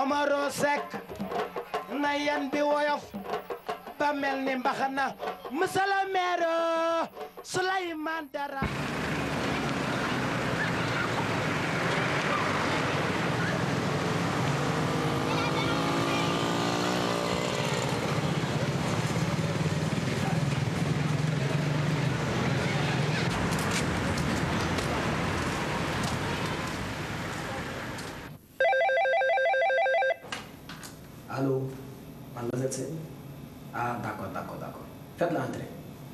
Omaro Seck na yan bi woyof ba mel ni mbaxana monsieur le maire Souleymane Dara Allô Mademoiselle Sène Ah d'accord, d'accord, d'accord. Faites l'entrée.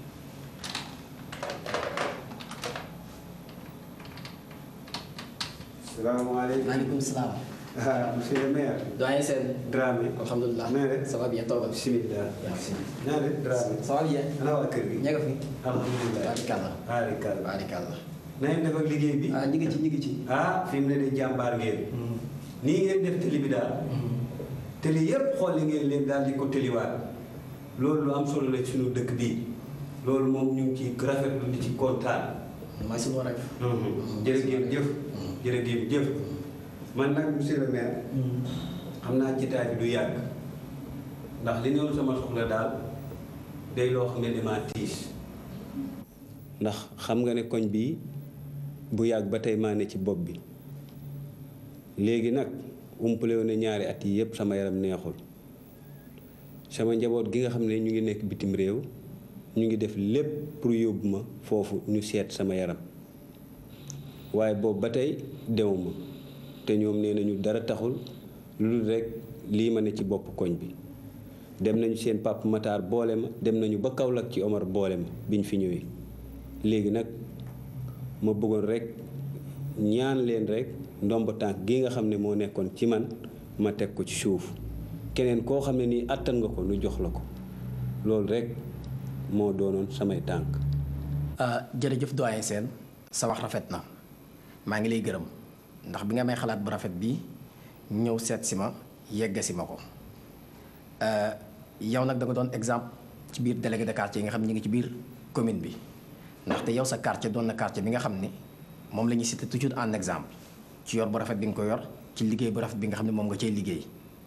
salaamaaleykum. Maaleykum salaam. ah monsieur le maire. Doyen Sène. Dramé. Alhamdulilah. na nga def. Ça va bien, toogal. bisimilah. Merci. na nga def Dramé. Ça va bien. ana waa kër gi. ña nga fi. alhamdulilah. Barikàlla. barikàlla. Barikàlla. na ngeen def ak liggéey bi. Ah, ñi ngi ci, ñi ngi ci. ah fi mu ne de jàmbaar ngeen. nii ngeen def télé bi daal. télé yépp xool li ngeen leen daal di ko téliwaat. loolu lu am solo la suñu dëkk bii. loolu moom ñu ngi ci rafetlu di ci kontaan. Mooy sunu rek. jërëjëf jëf. jërëjëf jëf. man nag monsieur le maire. xam naa jotaay bi du yàgg. ndax li ñëw sama soxla daal day loo xam ne damaa tiis. ndax xam nga ne koñ bii bu yàgg ba tey maa ne ci bopp bi léegi nag umpale woon ne ñaari at yi yëpp sama yaram neexul sama njaboot gi nga xam ne ñu ngi nekk bitim réew ñu ngi def lépp pour yóbbu ma foofu ñu seet sama yaram waaye boobu ba tey demuma te ñoom nee nañu dara taxul lu dul rekk lii ma ne ci bopp koñ bi dem nañu seen papa Matar boole ma dem nañu ba Kaolack ci Omar boole ma biñ fi ñëwee léegi nag ma bëggoon rekk ñaan leen rekk ndomb tànk gi nga xam ne moo nekkoon ci man ma teg ko ci suuf keneen koo xam ne nii àttan nga ko nu jox la ko loolu rekk moo doonoon samay tànk ah jërëjëf doyen Sène sa wax rafet na maa ngi lay gërëm ndax bi nga may xalaat bu rafet bi ñëw seet si ma yegga si ma ko yow nag da nga doon exemple ci biir délégué de quartier yi nga xam ne ñu ngi ci biir commune bi ndaxte yow sa quartier doon na quartier bi nga xam ne moom la ñuy cité toujours en exemple ci yor bu rafet bi nga ko yor ci liggéey bu rafet bi nga xam ne moom nga cay liggéey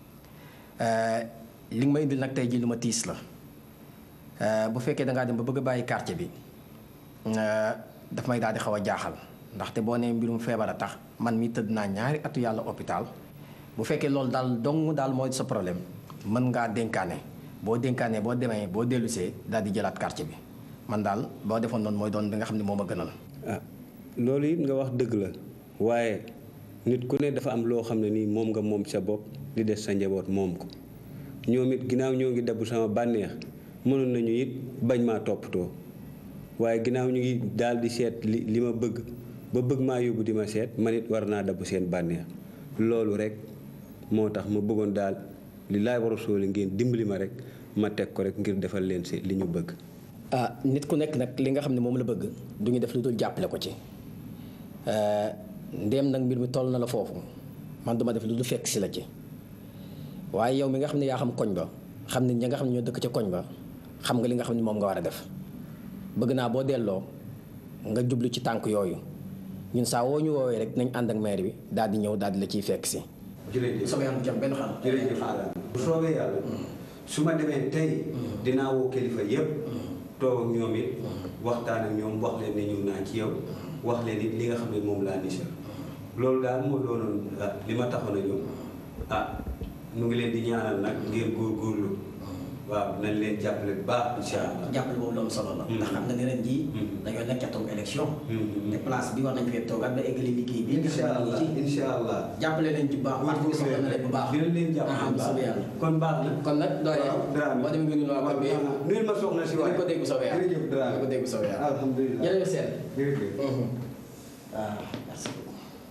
li nga ma indil nag tey jii lu ma tiis la bu fekkee da ngaa dem ba bëgg a bàyyi quartier bi daf may daal di xaw a jaaxal ndaxte boo nee mbirum feebar a tax man mi tëdd naa ñaari atu yàlla hôpital bu fekkee loolu daal dong daal mooy sa problème mën ngaa dénkaane boo dénkaanee boo demee boo dellusee daal di jëlaat quartier bi man daal boo defoon noonu mooy doon bi nga xam ne moo ma gënal. ah loolu it nga wax dëgg la waaye nit ku ne dafa am loo xam ne nii moom nga moom sa bopp li des sa njaboot moom ko ñoom it ginnaaw ñoo ngi dabu sama bànneex mënoon nañu it bañ maa toppatoo waaye ginnaaw ñu ngi daal di seet li li ma bëgg ba bëgg maa yóbbu di ma seet man it war naa dabu seen bànneex loolu rek moo tax ma bëggoon daal li laay war a sóoli ngeen dimbali ma rek ma teg ko rek ngir defal leen si li ñu bëgg. ah nit ku nekk nag li nga xam ne moom la bëgg du ñu def lu dul jàppale ko ci ndéem nag mbir mi toll na la foofu man duma def lu dul fekk si la ci waaye yow mi nga xam ne yaa xam koñ ba xam ne ñi nga xam ne ñoo dëkk ca koñ ba xam nga li nga xam ne moom nga war a def bëgg naa boo delloo nga jublu ci tànk yooyu ñun saa woo ñu woowee rek nañ ànd ak maire bi daal di ñëw daal di la ciy fekk si. jërëjëf sama yàlla jàmm benn xam. jërëjëf bu soobee yàlla su ma demee tey dinaa woo kilifa yépp toog ak ñoom it waxtaan ak ñoom wax leen ne ñëw naa ci yow wax leen it li nga xam ne moom laa nisal loolu daal moo doonoon li ma taxoon a ñëw ah nu ngi leen di ñaanal nag ngeen góorgóorlu waaw nañ leen jàppale bu baax incha allah jàppale boobu loolu solo la. ndax xam nga ne ren jii. dañoo nekk ca toog élection. te place bi war nañ fee toogaat ba eggali liggéey bi. incha allah incha allah jàppale leen ci bu baax parti bi soxla na leen bu baax. dina leen jàppale bu baax yàlla. kon baax na kon nag doole Dramé boo demee ngeen waa bi nuyul ma soxna si dinañ ko dégg bu soobee yàlla jërëjëf Dramé dinañ ko dégg bu soobee yàlla. alhamdulilah jërëjëf seen. jërëjëf waaw merci beaucoup.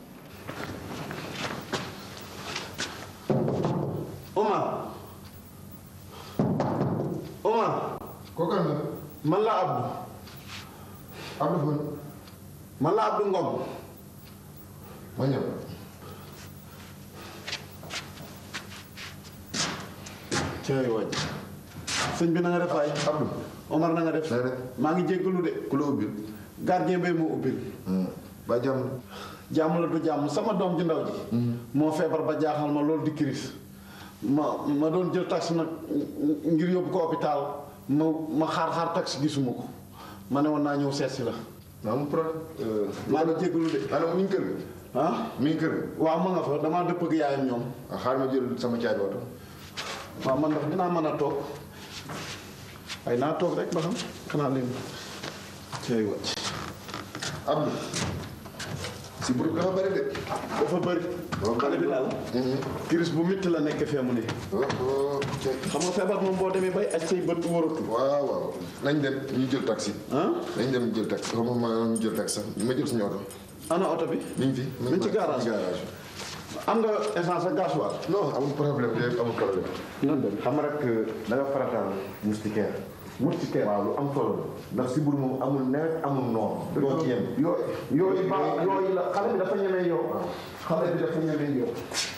Omar Omar kooku am na man la Abdou Abdou Fane man la Abdou Ngom ma ñëw cey waaj sëñ bi na nga def waay Abdou Omar na nga def na nga def maa ngi jéggalu de ku la ubbil gardien bay moo ubbil ba jàmm jàmm la du jàmm sama doom ji ndaw ji moo feebar ba jaaxal ma loolu di kiris ma ma doon jël taxi nag ngir yóbbu ko hôpital ma ma xaar-xaar taxi gisuma ko ma ne woon naa ñëw seet si la non amul problème. maa ngi jégalu de maanaam mi ngi kër ga. ah mi ngi kër ga. waaw ma nga fa damaa dëpp ak yaayam ñoom ah xaaral ma jël sama caabi oto. waaw man ndax dinaa mën a toog ay naa toog rek ba xam xanaa leen cey wàcc Abdou. si buru dafa bëri de. dafa bëri xale bi daal kiris bu métti la nekk fee mu ne oh oh cey. xam nga feebar moom boo demee bay aj say bët wóoratu waaw waaw nañ dem ñu jël taxi. ah nañ dem ñu jël taxi xaw ma ma ñu jël taxi sax ma jël suñu oto. ana oto bi mi ngi fi. mi ngi ci garage garage. am nga essence ak gasoil non amul problème de amul problème. nan dem xam nga rek da nga farataal moustiquaire. moustiquaire waaw lu am solo la. ndax si buru moom amul nawet amul noor. doo ci yem. yooyu yooyu ba yooyu la xale bi dafa ñemee yow xale bi dafa ñemee yow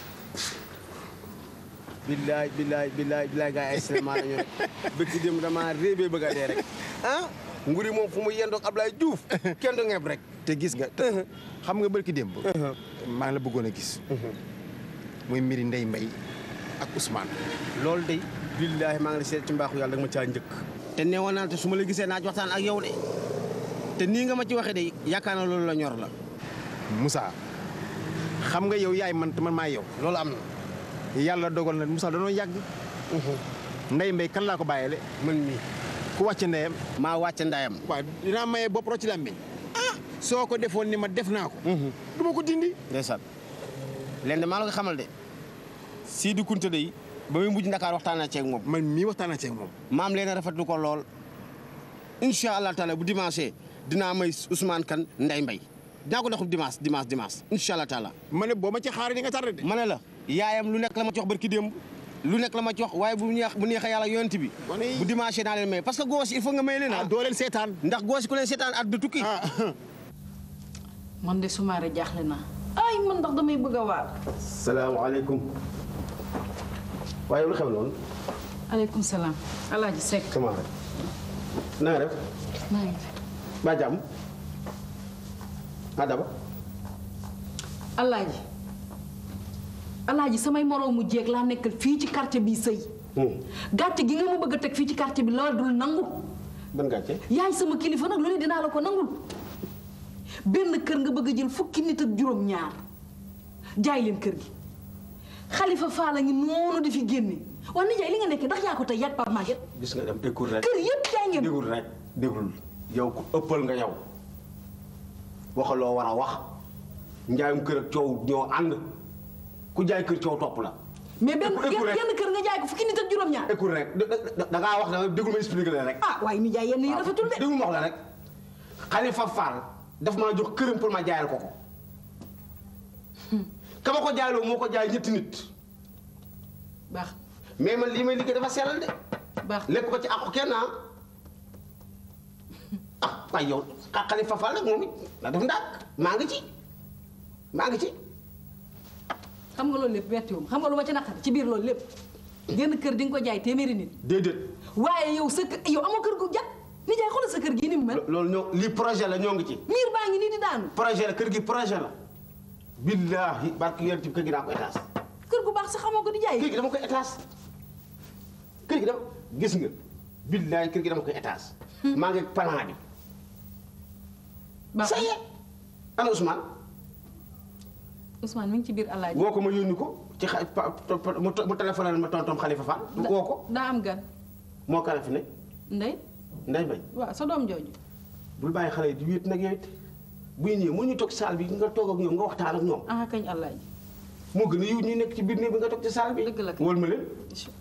billaay billaay billaay billaay gaa yi ay cinéma la ñu rek bëgg dem dama réebee bëgg a dee rek ah nguri moom fu mu yendoog Ablaye Diouf kenn du ngeeb rek te gis nga te xam nga bërki démb maa ngi la bëggoon a gis muy mbiri Ndeye Mbaye ak Ousmane loolu de billaay maa ngi la seet ci mbaaxu yàlla da nga ma caa njëkk te neewoon naa te su ma la gisee naaj waxtaan ak yow de te nii nga ma ci waxee de yaakaar na loolu la ñor la Moussa xam nga yow yaay man te man maa yow loolu am na yàlla dogal na Moussa danoo yàgg Ndeye Mbaye kan laa ko bàyyele man mii ku wàcc ndeyam maa wàcc ndayam waaw dinaa maye bopp rocc làmmiñ ah soo ko defoon ni ma def naa ko du ma ko dindi ndeysaan leen de maa la ko xamal de Sidi Kunte de ba muy mujj Ndakaar waxtaan naa ceeg moom man mii waxtaan naa ci ak moom maam leen rafetlu ko lool incha allah taala bu dimanche dinaa may Ousmane Kane Ndeye Mbaye dinaa ko doxub dimanche dimanche dimanche incha allah taala ma ne boo ma ci xaaree di nga tardé de ma ne la yaayam lu nekk la ma ci wax barki démb lu nekk la ma ci wax waaye bu neex bu neexee yàlla yonent bi Gone yi- bu dimanche naa leen may parce que goos il faut nga may leen ah ah doo leen seetaan ndax goos ku leen seetaan at du tukki ah man de sumaare jaaxle naa ay man ndax damay bëgg a waar salaamaaleykum waaye lu xew loolu aleykum salaam alaaji Seck comment rek na nga def maa ngi fi ba jàmm ah daba alaaji alaaji samay moroomu jéeg laa nekkal fii ci quartier bi sëy gàcce gi nga ma bëgg a teg fii ci quartier bi la dul nangu ban gàcce yaay sama kilifa nag lu ne dinaa la ko nangul benn kër nga bëgg a jël fukki nit ak juróom ñaar jaay leen kër gi xalifa faala ngi noonu di fi génne wax ni jaay li nga nekkee ndax yaa ko tey yàgg Pape Maguette gis nga dem écoute rek kër yëpp jaay ngeen dégul rek déglul yow ku ëppal nga yow waxaloo war a wax njaayum kër ak coow ñoo ànd ku jaay kër coow topp la mais benn écoute rek. genn kër nga jaay ko fukki nit ak juróom ñaar écoute rek da- da da ngaa wax da déglu ma expliqué la rek ah waaye ni jaay yenn yi rafetul de déglu ma wax la rek Xalifa Fall daf maa jox këram pour ma jaayal ko ko ka ma ko jaayloo moo ko jaay ñetti nit baax mais man lii may liggéey dafa sellal de baax lépp ko ci àqu kenn ah ah waaye yow xa- Xalifa Fall nag moom it na def ndànk maa ngi ci maa ngi ci xam nga loolu lépp bettiwum xam nga lu ma ci naqari ci biir loolu lépp genn kër di nga ko jaay téeméeri nit déedéet waaye yow sa kër yow amoo kër gu jag ni jaay xoolal sa kër gii ni mu mel loolu ñoo lii projet la ñoo ngi ci miir baa ngi nii di daanu projet la kër gi projet la billaahi barki yéen ci kër gi daa ko étage kër gu baax sa xamoo ko di jaay kër gi dama koy étage kër gi dama gis nga billaahi kër gi dama koy étage maa ngi ak plan bi baax ça y est ana Ousmane Ousmane mi ngi ci biir alaaji woo ko ma yónni ko ci xa pa- pa- mu mu téléphoné ma tontom Xalifa Fall woo ko daa am gan moo kala fi ne ndey nday bay waaw sa doom jooju bul bàyyi xale yi di wéet nag yow it buy ñëwee mu ñu toog ci salle bi nga toog ak ñoom nga waxtaan ak ñoom ah kañ alaaji moo gën a yiw ñu nekk ci biir néeg bi nga toog ci salle bi Dëgg la kay. wóol ma leen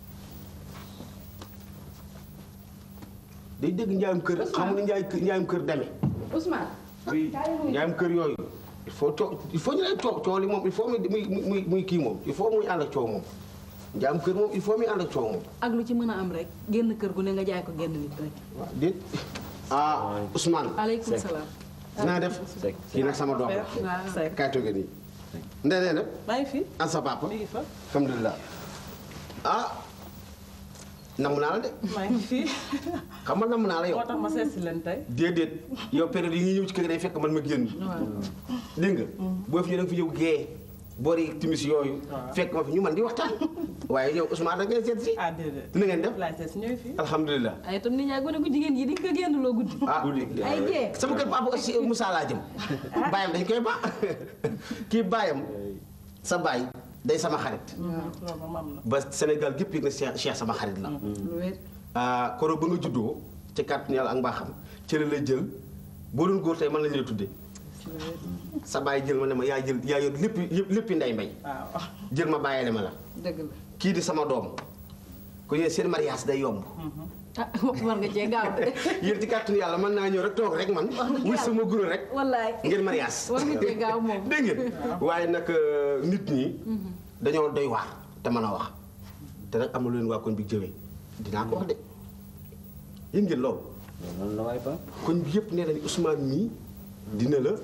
day dégg njaayum kër xamul ni njaay njaayum kër demee Ousmane oui njaayum kër yooyu il faut coo il faut ñu lay coow coow li moom il faut muy muy muy muy kii moom il faut muy ànd ak coow moom njaayum kër moom il faut muy ànd ak coow moom ak lu ci mën a am rek génn kër gu ne nga jaay ko génn nit rek waaw déet ah Ousmane aleykum salaam naa def kii nag sama doom la waaw kaay toogee nii ndey nee def bàyyi fi an sa papa mi ngi fa alhamdulilah ah namm naa la de maa ngi fii xam nga namm naa la yow moo tax ma seet si leen tey déedéet yow période yi nga ñëw ci kër gi day fekk man ma génn dégg nga boo fi ñëw da nga fi ñëw gée boori timis yooyu fekk ma fi ñu man di waxtaan waaye yow Ousmane da ngeen seet si ah déedéet ni ngeen def laay seet si ñëw fii alhamdulilah ay itam nit ñaa gone ko jigéen yi di nga ko génn loo guddi ah ay jee sama kër papa aussi Moussa laa jëm baayam dañ koy ba kii baayam sa baay day sama xarit loolu moom am na ba Sénégal gépp yëg na Cheikh Cheikh sama xarit la lu wér ah koro ba nga juddoo ci kàttanu yàlla ak mbaaxam ci la lay jël boo doon góor tey man lañ lay tuddee sa baay jël ma ne ma yaa jël yaa yor lépp yëpp léppi nday mbay waaw jël ma bàyyile ma la dëgg la kii di sama doom ko yéen seen mariage day yomb ah war nga cee gaaw de yéen ci kàttanu yàlla mën naa ñëw rek toog rek man dëgg wut yàlla. sama guro rek wallaay ngeen mariage war nga cee gaaw moom dégg ngeen waaye nag euh, nit ñi dañoo doy waar te mën a wax te nag am na lu leen waa koñ bi jëwee dinaa ko wax de yéen ngeen loolu noonu la waay ba koñ bi yëpp nee nañu Ousmane mii dina la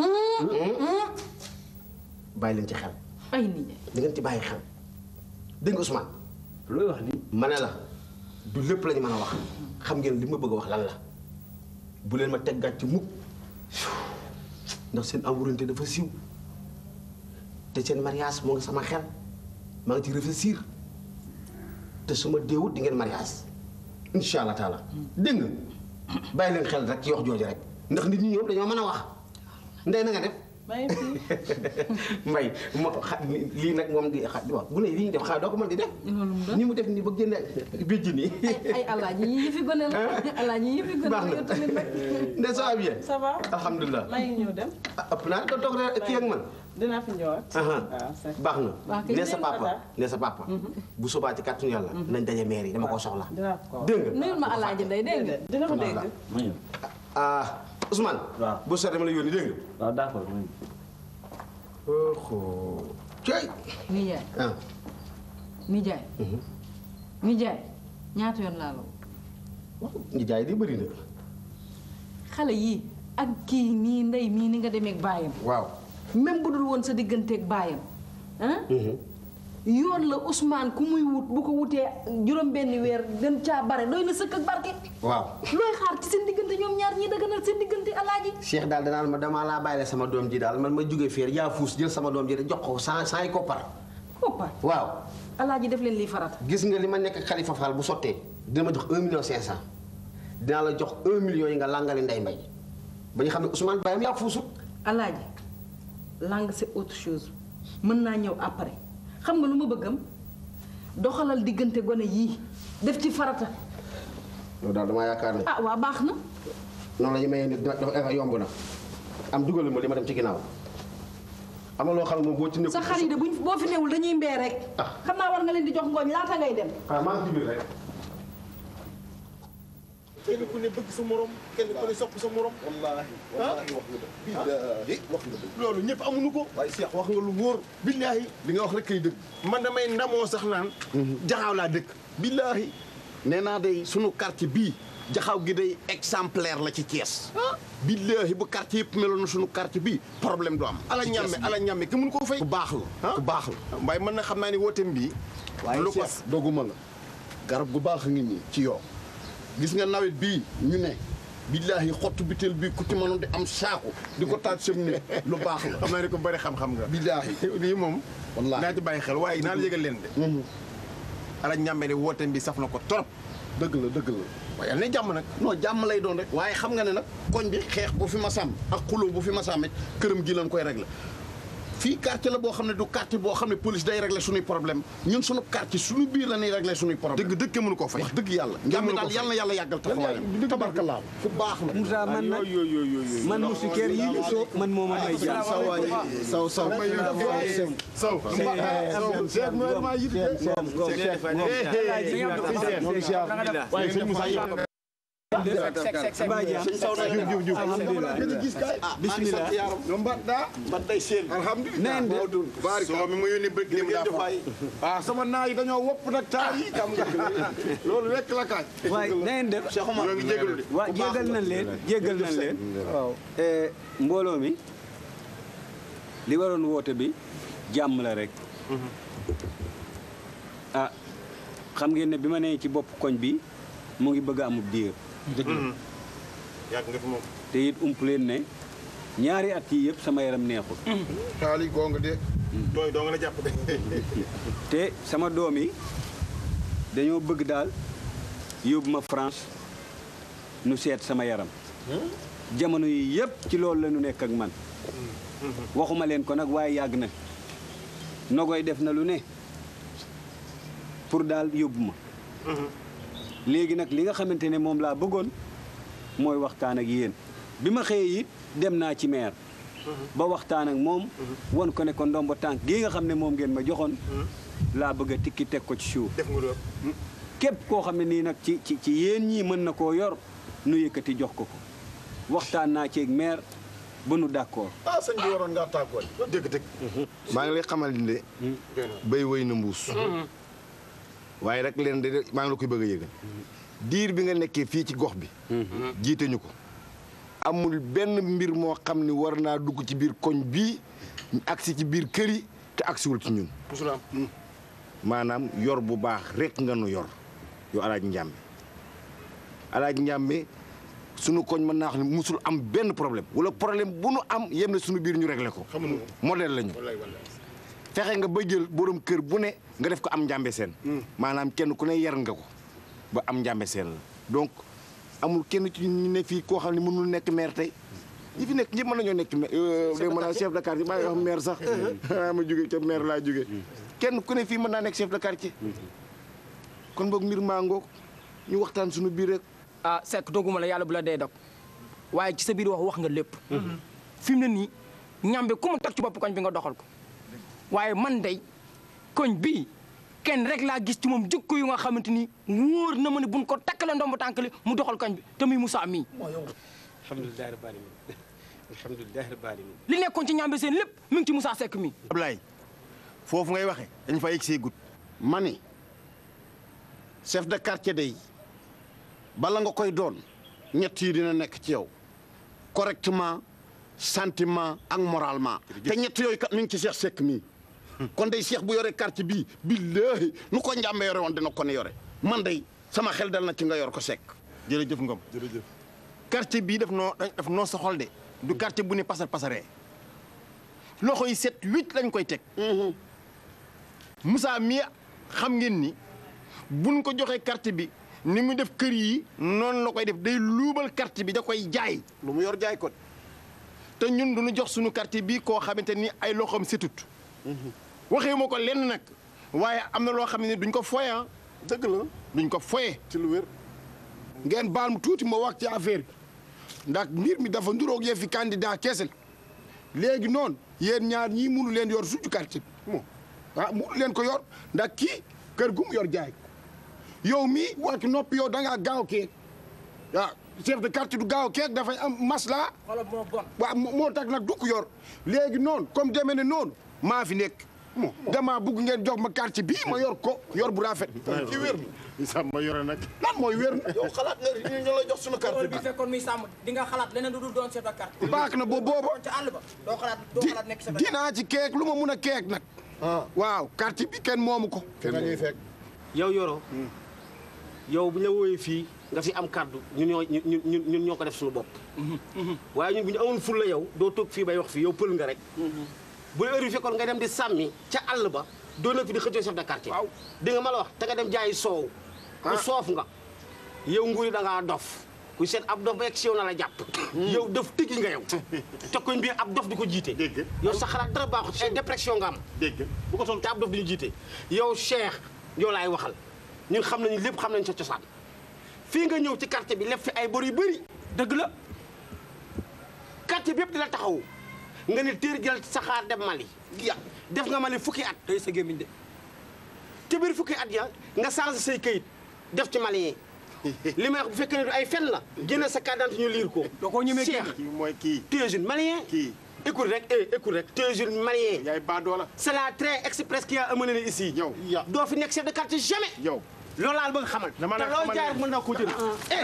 bàyyi leen ci xel ay nit ñi da ngeen ci bàyyi xel dégg nga Ousmane looy wax nii ma ne la du lépp lañu mën a wax xam ngeen li ma bëgg a wax lan la bu leen ma teggaat ci mukk ndax seen amourante dafa siiw te seen mariage moo ngi sama xel maa ngi ci réfléchir te su ma deewut di ngeen mariage incha allah taala dégg nga bàyyi leen xel rek ci wax jooju rek ndax nit ñi ñoom dañoo mën a wax ndey na nga def maa ngi fii mbay mo xa lii nag moom di xa wax bu ne lii ñu def xaa doo ko mën di def ni mu def nii ba génne bijj nii ay alaaji yi yëfi gone la alaaji yi yëfi gone baax la na yow tamit nag ne ça va bien ça va alhamdulilah maa ngi ñëw dem ah ëpp naa ko toog rek kii ak man dinaa fi ñëwaat aha waaw c'est baax na Waa kay ne sa jërëjëf papa Tata. ne sa papa bu subaa ci kàttanu yàlla nañ daje maire yi dama ko soxla dinaa ko dégg nga nuyul ma alaaji nday dégg nga dina ko dégg ma ñëw ah Ousmane waaw bu sore dama la yónni dégg nga waaw d'accord ma ñëw oho cey nijaay ah nijaay nijaay ñaata yoon laa la woo ñi jaay di bëri na xale yii ak kii nii ndey mii ni nga demeek baayam waaw même bu dul woon sa digganteeg baayam ah yoon la Ousmane ku muy wut bu ko wutee juróom benni weer gën caa bare doy na sëkk ak barke waaw looy xaar ci seen diggante ñoom ñaar ñii dëgganal seen diggante alaaji Cheikh daal danaan ma damaa laa bàyyi sama doom ji daal man ma jóge fii yaa fuus jël sama doom ji de jox ko sans sans ay koppar koppa waaw alaaji def leen lii farata gis nga li ma nekk Khalifa Fall bu sottee dina ma jox un million cinq cent dinaa la jox un million yi nga làngale nday mbay ba ñu xam ne Ousmane bàyyam yaa fuusut alaaji langue c'est autre chose mën naa ñëw après xam nga lu ma bëggam doxalal diggante gone yii def ci farata loolu daal damaa yaakaar ne ah waa baax na noonu la ñu mayee nit dafa yomb na am dugal ma li ma dem ci ginnaaw am na loo xam ne moom boo ci nekk sa xar yi de buñ boo fi newul dañuy mbee rek xam naa war nga leen di jox ngooñ laata ngay dem ah maa ngi ci biir rek kenn ku ne bëgg sa morom kenn ku ne sopp sa morom. wallaahi wallaahi wax nga dëgg. billaahi wax nga dëgg. loolu ñëpp amuñu ko. waaye Cheikh wax nga lu wóor. billaahi li nga wax rek kay dëgg. man damay ndamoo sax naan. jaxaaw laa dëkk. billaahi nee naa day sunu quartier bii jaxaaw gi day exemplaire la ci Thiès. billaahi bu quartier yëpp meloon na sunu quartier bii problème du am. ala ñàmme ala ñàmme ki mun koo fay. ku baax la ku baax la. waaye man na xam naa ni wooteem bii. waaye lu ko Cheikh doguma la garab gu baax a ngi nii ci yow gis nga nawet bii ñu ne billaahi xottu bitel bii ku ci mënoon di am saako di ko taaj sëm ne lu baax la xam naa ne ko bëri xam-xam nga. billaahi lii moom. wallaahi naa ci bàyyi xel waaye naa la yëgal leen de. ala ñàmme ne wooteem bi saf na ko trop. dëgg la dëgg la waaye yal na jàmm nag. non jàmm lay doon rek waaye xam nga ne nag koñ bi xeex bu fi masam ak xuloo bu fi masam it këram gi lañ koy régler fii quartier la boo xam ne du quartier boo xam ne police day régler suñuy problème ñun suñu quartier suñu biir la ñuy régler suñuy problème dëgg dëgg mënu koo fay. wax dëgg yàlla Kenn njàmm mënu ko daal fay. yàlla na yàlla yàggal taxawaayam tabarkalaa fu baax la Moussa man nag man musikeer yi ñu soo man moo ma may jàmm saw waay saw saw Sow. waaye sëñ Moussa yow. bismillah no mbaɗɗa mbaɗɗa seen alhamdulillah mawɗum baari soo mi ma yónnee bëgg lim daa fa. ah sama naa yi dañoo wopp nag taar yi xam nga loolu rekk la kaaj waaye na ngeen def Cheikh Omar ñoo ngi jégalu de. waa jégal nañ leen jégal nañ leen waaw mbooloo mi li waroon woote bi jàmm la rek ah xam ngeen ne bi ma nee ci bopp koñ bi mu ngi bëgg a amub diir yàgg nga fi moom. te it ump leen ne ñaari at yi yëpp sama yaram neexul xaalis goo nga de. tooy doo nga la jàpp de. te sama doom yi dañoo bëgg daal yóbbu ma France nu seet sama yaram jamono yi yëpp ci loolu la ñu nekk ak man waxuma leen ko nag waaye yàgg na nogoy def na lu ne pour daal yóbbu ma léegi nag li nga xamante ne moom laa bëggoon mooy waxtaan ak yéen bi ma xëyee it dem naa ci maire ba waxtaan ak moom won ko ne ko ndombo tànk gii nga xam ne moom ngeen ma joxoon laa bëgg a tikki teg ko ci suuf def nga loolu. képp koo xam ne nii nag ci ci ci yéen ñii mën na koo yor nu yëkkati jox ko ko waxtaan naa ci ak maire ba nu d'accord ah sëñ bi waroon ngaa tàggoo dëgg dëgg. maa ngi lay xamal ni de béy wëy na mbuus waaye rek leen de maa ngi la koy bëgg a yëgal diir bi nga nekkee fii ci gox bi jiite ñu ko amul benn mbir moo xam ni war naa dugg ci biir koñ bii agsi ci biir kër yi te agsiwul ci ñun musul am. maanaam yor bu baax rek nga nu yor yow alaaj njàmbe alaaj njàmbe sunu koñ mën naa wax ne musul am benn problème wala problème bu nu am yem na sunu biir ñu réglé ko xamuñu modèle lañu wallaay wallaay. fexe nga ba jël borom kër bu ne nga def ko am njàmbe seen maanaam kenn ku ne yar nga ko ba am njàmbe seen la donc amul kenn ci ñu ne fii koo xam ne mënul nekk maire tey ñi fi nekk ñëpp mën nañoo nekk maire mën naa chef de quartier maa ngi wax maire sax ma jóge ca maire laa jóge kenn ku ne fii mën naa nekk chef de quartier kon boog mbir maa ngoog ñu waxtaan suñu biir rek ah Seck doguma la yàlla bu la dee dog waaye ci sa biir wax wax nga lépp fi mu ne nii ñambe ku mu teg ci bopp koñ bi nga doxal ko waaye man day koñ bii kenn rek laa gis ci moom jikko yu nga xamante ni wóor na ma ne buñ ko takkale ndomb tànkali mu doxal koñ bi te muy Moussa mii alhamdulilah rabbil alamin alhamdulilah rabbil alamin li nekkoon ci ñambe seen lépp mi ngi ci Moussa Seck mii Ablaye foofu ngay waxe dañ fa yegg see gut. ma ni chef de quartier day bala nga koy doon ñett yi dina nekk ci yow correctement sentiment ak moralement te ñett yooyu kat mi ngi ci Cheikh Seck mii kon day Cheikh bu yore quartier bii billaahi nu ko njàmbe yore woon dina ko ne yore man day sama xel dal na ci nga yor ko Seck jërëjëf Ngom jërëjëf. quartier bii daf noo daf noo soxol de. du quartier bu ne pasar pasaree. loxo yi set huit lañ koy teg. Moussa mii xam ngeen ni buñ ko joxee quartier bi ni mu def kër yi noonu la koy def day luubal quartier bi da koy jaay. lu mu yor jaay ko te ñun du ñu jox suñu quartier bi koo xamante ni ay loxoom setut. waxee ma ko lenn nag waaye am na loo xam ne duñ ko foye ah. dëgg la duñ ko foye ci lu wér. ngeen baal mu tuuti ma wax ci affaire bi ndax mbir mi dafa nduroog yëf fi candidat kese léegi noonu yéen ñaar ñii munu leen yor suñu quartier bi moom ah munu leen ko yor ndax kii kër gu mu yor jaay ko yow mii wax noppi yow da ngaa gaaw keeg waaw chef de quartier du gaaw keeg dafay am masla wala moo bon waaw moo tax nag du ko yor léegi noonu comme demee ne noonu maa fi nekk mo damaa bugg ngeen jox ma quartier bii ma yor ko yor bu rafet ci wér mi sàmm ma yore nag. lan mooy wér yow xalaat nga ñu la jox suñu quartier bi fekkoon muy sàmm di nga xalaat leneen lu dul doon chef de quartier baax na ba booba ca àll ba doo xalaat doo di xalaat nekk chef de dinaa ci keek lu ma mun a keek nag waaw quartier bi kenn moomu ko nga ñuy fekk yow Yoro yow bu ñu la wooyee fii nga fi am kàddu ñun ñoo ñun ñun ñun ñoo ko def suñu bopp. waaye ñun bu ñu amoon ful la yow doo toog fii bay wax fii yow pël nga rek. bu la heure bi fekkoon nga dem di sàmmi ca àll ba doo nekk fi di xëccoo chef de quartier. waaw di nga ma la wax te nga dem jaayi soow. ku soof nga yow nguuri da ngaa dof ku seet ab dof ba yegg si yow na la jàpp. yow dof tëggi nga yow. te koñ bi ab dof di ko jiite. yow sa xalaat dara baaxut ay dépression nga am. dégg bu ko toll te ab dof di ñu jiite. yow Cheikh yow laay waxal ñun xam nañu lépp xam nañu sa cosaan fii nga ñëw ci quartier bi lef fi ay bor yu bëri. dëgg la quartier bi yëpp di la taxaw nga ne téer jël saxaar dem Mali. ya def nga Mali fukki at. tey sa gémmiñ de. te biir fukki at ya nga changé say kayit def ci Malien li may wax bu fekkee ne du ay fen la génne sa carte d'identité ñu liir ko. doo ko ñemee Cheikh kii mooy kii. tu es une malien. kii écoute rek eh écoute rek. tu es une malien. yaay baadoola. c'est la train express qui a amené ici. yow doo fi nekk chef de quartier jamais. yow loolu laa la bëgg xamal. dama te la loolu xamal jaay ne- mën naa koo jënd.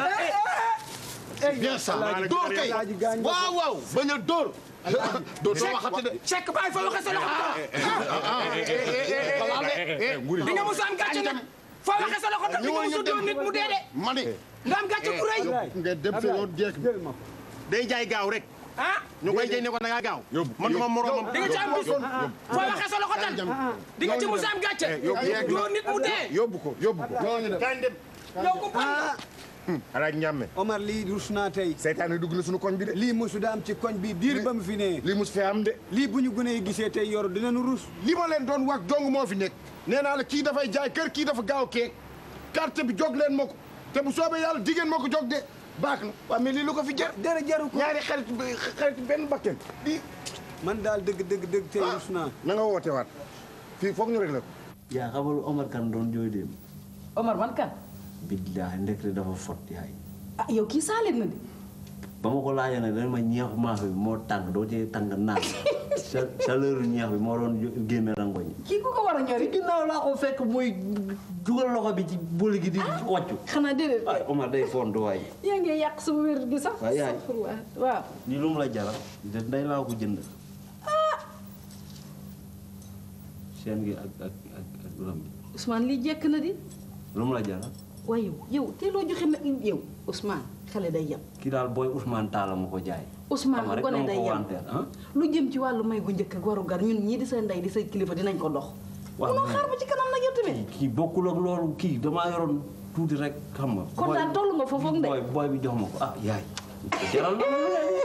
c'est bien ça dóor kay waaw waaw bañ a dóor dóor doo waxati de Cheikh bàyyi fa waxee sa loxo di nga musa am gàcce nag foo waxee sa loxo tam di nga musu doon nit mu dee de ma ne nga am gàcce ku rëy nga dem sa yoon jeeg day jaay gaaw rek ah ñu koy jëy ne ko da ngaa gaaw man duma moromam di nga ci am bis foo waxee sa loxo tam di nga ci musu am gàcce doon nit mu dee yóbbu ko yóbbu ko kañ dem yow ko bon alaaj ñàmme Omar lii rus naa tey seytaane dugg na suñu koñ bi de lii mosu da am ci koñ bi diir ba mu fi ne lii mos fee am de lii bu ñu gënee gisee tey yor dinañu rus li ma leen doon wax dong moo fi nekk nee naa la kii dafay jaay kër kii dafa gaaw keek carte bi jog leen ma ko te bu soobee yàlla jigéen moo ko jog de baax na waaw mais lii lu ko fi jar dara jaru ko ñaari xarit xarit benn bakken lii man daal dëgg dëgg dëgg tey rus naa na nga woote waat fii foog ñu rek la ko yaa xamal Omar kan doon jooy dem Omar man kan billaahi ndekete dafa fot yaay ah yow kii saaleen na de ba ma ko laajee nag dana ma ñeexu maafe bi moo tàng doo cee tàng naan sa chaleur ñeex bi moo doon génne rangoñ kii ku ko war a ñori ginnaaw laa ko fekk muy dugal loxo bi ci boole gi di wàccu xanaa déedéet ay Omar day font waay yaa ngi yàq sama wér gi sax waaw yaay astafurlah waaw lii lu mu la jaral de nday laa ko jënd seen gi ak ak ak ak lam bi Ousmane lii jekk na di lu mu la jaral waaye yow yow te loo joxe na yow Ousmane xale day yem kii daal booy Ousmane Talla ma ko jaay Ousmane Xam bu rek gone dama day ko yem wanteer, ah. lu jëm ci wàllu may gu njëkk ak waru gar ñun ñii di sa ndey di sa kilifa dinañ ko dox waaw munoo mais- xaar ba ci kanam nag yow tamit kii bokkul ak loolu kii damaa yoroon tuuti rek xam nga. kon booy- daal toll nga foofu ak ndey booy booy bi jox ma ko ah yaay. jaral na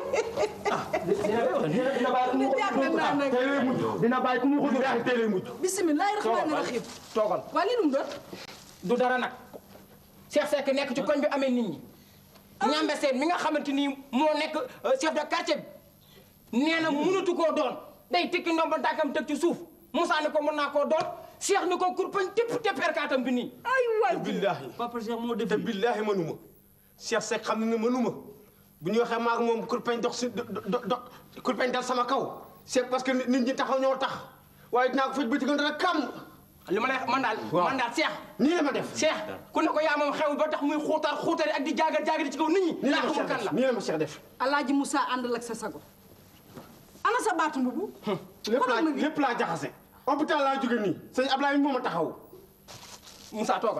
dina bàyyi ku mu ko def teel a mujj. bisimilah rahmaani rahim toogal waa lii nu mu doon du dara nag Cheikh Seck nekk ci koñ bi amee nit ñi ñambe seen mi nga xamante ni moo nekk euh, chef de quartier bi nee na mënatu koo doon day tikki ndomba tànkam teg ci suuf Moussa ni ko mën naa koo doon Cheikh ni ko kurpañ tépp tépp erkaatam bi nii ay waay billaahi papa Cheikh moo def te billaahi mënuma Cheikh Seck xam na ne mënuma bu ñu waxee maag moom kurpeñ dox si do do do kurpeñ dal sama kaw c'est parce que nit ñi taxaw ñoo tax waaye dinaa ko faj ba ci gën dara kam li ma lay man daal man daal Cheikh nii la ma def Cheikh ku ne ko yaa moom xew ba tax muy xuutar xuutari ak di jaagar jaagari ci kaw nit ñi nii la laa ma xamul Cheikh kan def la nii la ma Cheikh def alaaji Moussa àndal ak sa sago ana sa baatu mbubu lépp laa lépp laa jaxase hôpital laa jóge nii sëñ Ablaye moo ma taxaw Moussa toogal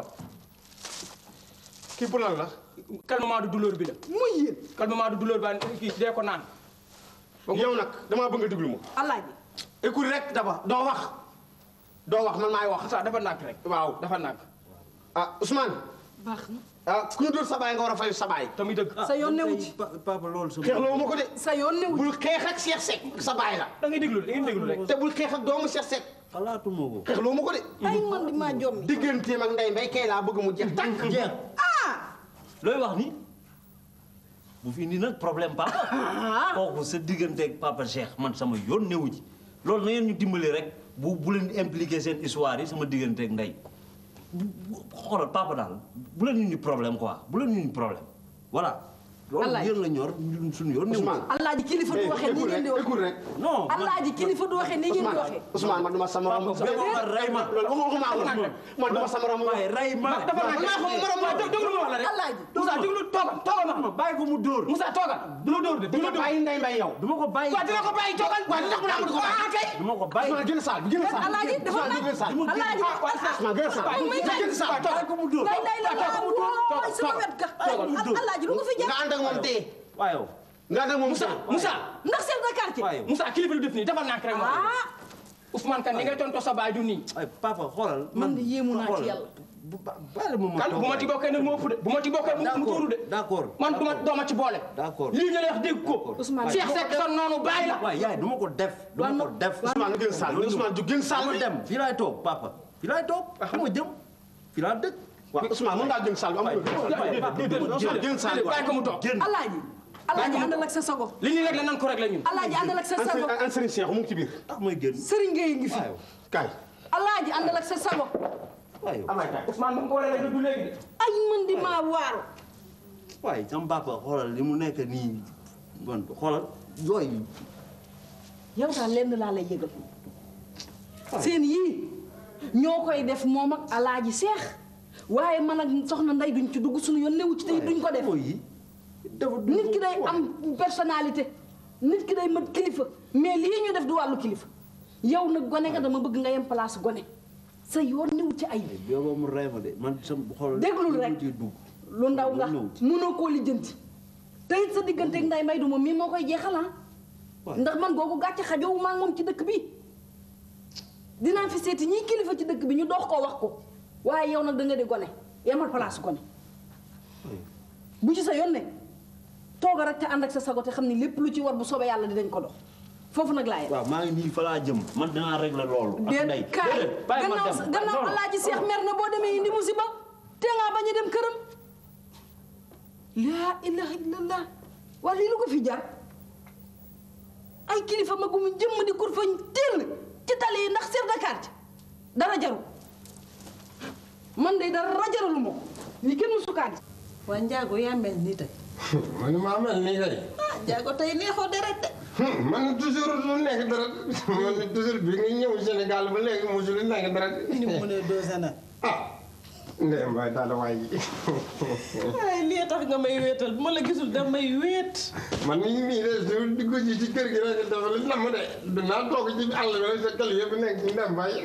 kii bu lan la calmement du douleur bi la muy yéen calmement du douleur ba kii dee ko naan yow nag damaa bëgg nga déglu ma alaaji écoute rek daba doo wax doo wax man maay wax Moussa dafa nàkk rek waaw dafa nàkk ah Ousmane baax na ah ku ñu dóor sa baay nga war a fayu sa baay tamit dëgg sa yoon newu ci papa loolu sa xeexloo ma ko de sa yoon newu ci bul xeex ak Cheikh Seck sa baay la da ngay déglu da ngay déglu rek te bul xeex ak doomu Cheikh Seck xalaatuma ko. xeexloo ma ko de ay man di maa jommi digganteem ak ndey mbay kay laa bëgg mu jeex tàkk jeex ah looy wax ni bu fi indi nag problème papa. kooku sa digganteeg papa Cheikh man sama yoon newu ci loolu na ngeen ñu dimbali rek bu bu leen impliqué seen histoire yi sama digganteeg ndey bu bu- xoolal papa daal bu leen ñu ni problème quoi bu leen ñu ni problème voilà. loolu Alaaji. yéen la ñor ñun suñu yoon newu ci. Ousmane. alaaji kilifa du waxee nii ngeen di waxee écoute rek non man alaaji kilifa du waxee nii ngeen di waxee Ousmane man duma sama rom ma rey ma. loolu waxuma waxuma man duma sama rom waaye rey ma. dafa nàkk maa xam morom waaw déglu ma wax la rek alaaji Moussa déglu toogal toogal ma bàyyi ko mu dóor. Moussa toogal du la dóor de du duma la dóor bàyyi ndey mbay yow du ma ko bàyyi. waaw dina ko bàyyi toogal waaw li tax mu ne amul ko bàyyi ah kay du ma ko bàyyi. Ousmane génn saal bi génn saal alaaji dafa Ousmane génn saal nag alaaji Ousmane génn saal may may génn saal bàyyi ko mu dóor. lay lay la toogal, waaw toogal, sama wet ga alaaji lu nga fi nga jàpp ànd ak moom dee waaye yow. nga ànd ak moom Moussa Moussa ndax chef de quartier waaye yow. Moussa kilifa lu def nii dafa nàkk rek ma ah Ousmane kan ni ngay tontoo sa baay du nii ay papa xoolal. man de yéemu naa ci xoolal. yàlla bu ba bàyyi ma ma kan toog bu ma ci waay. bokkee nag mu ëpp de bu ma ci bokkee mu mu d'accord tuuru de d'accord man du ma dooma ci boole d'accord lii ñu lay wax dégg ko Ousmane Cheikh Seck sa noonu baay la waaye yaay du ma ko def. du ma ko def. Ousmane nga génn saal bi Ousmane ju génn saal ma bi dem fii laay toog papa fii laay toog xam nga jëm fii laa dëkk. waaw Ousmane mën ngaa génn saal bi amul Ousmane génn saal bi bàyyi ko mu toog génn alaaji alaaji àndal ak sa sago li ñuy réglé nan ko réglé ñun alaaji àndal ak sa sago an Serigne Cheikh mu ngi ci biir tax may génn. sëriñ Gueye ngi fi kaay alaaji àndal ak sa sago waaye yow. Ousmane mu ngi ko war a réglé du léegi de ay man di maa waaru waaye sama papa xoolal li mu nekk nii man xoolal yooyu. yow daal lenn laa lay yëgal seen yii ñoo koy def moom ak alaaji seex waaye man ak soxna nday duñ ci dugg suñu yoon newu ci tey duñ ko def yi dafa nit ki day am personnalité nit ki day mat kilifa mais lii ñu def du wàllu kilifa yow nag gone nga dama bëgg nga yem place gone sa yoon ñëw ci ay booba mu rey ma de man sam xool déglul rek lu ndaw nga mënoo koo lijjanti te it sa digganteeg nday may du moom mii moo koy jeexal ah ndax man googu gàcce xajoowu maa ngi moom ci dëkk bi dinaa fi seeti ñiy kilifa ci dëkk bi ñu dox koo wax ko waaye yow nag da nga di gone yemal place gone bu ci sa yoon ne tooga rek te ànd ak sa sago te xam ni lépp lu ci war bu soobee yàlla dinañ ko dox foofu nag laa yem waaw maa ngi nii fa laa jëm man dinaa régler loolu ak ndey déet kaay déedéet bàyyi ma gannaaw dem gannaaw non. alaaji seex mer na boo demee indi musiba te ngaa bañ a dem këram laa ilaha illallah waa lii lu ko fi jar ay kilifa magum jëmm di kur fañ teel ci tali yi ndax chef de quartier dara jaru man de dara jaralu ma ko lii kenn musu kaa gis waa Njaago yaa mel nii tey. man maa mel nii kay. ah Njaago tey neexoo deret de. man toujours lu nekk dara man toujours bi nga ñëw Sénégal ba léegi mosul nekk dara. ni mu mënee dosé na. ah. ndeyam waay daal waay. ay lii tax nga may wéetal bu ma la gisul da may wéet. man mii mii de su dugg ci ci kër gi rek dafa li nam de dinaa toog ci àll bi rek sa kër yëpp nekk ci ndem waay.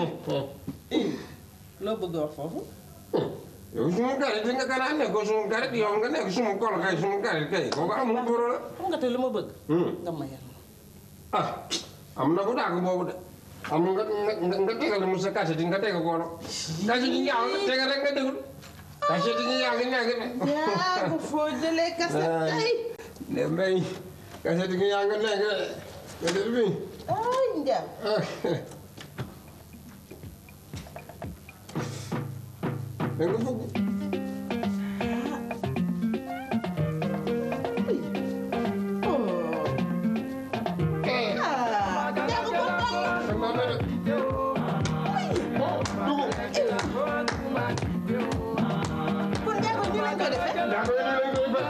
loo bëgg a wax foofu. yow suma garit nga kanaa nekk suma garit yow nga nekk suma kol kay suma garit kay kooku amul boro la. xam nga tey lu ma bëgg. nga mayal ma. ah am na ko dàgg boobu de am nga nga nga tegal mu sa kase di nga teg ko no kase di ñaaw tegal rek nga déglu kase di ñaaw gi nekk de Njaago foo jëlee kase tey. ne mbay kase di ñaaw nga nekk de nga déglu bi ay Njaago. da nga bëgg kon Njaago ñu lañ ko defee.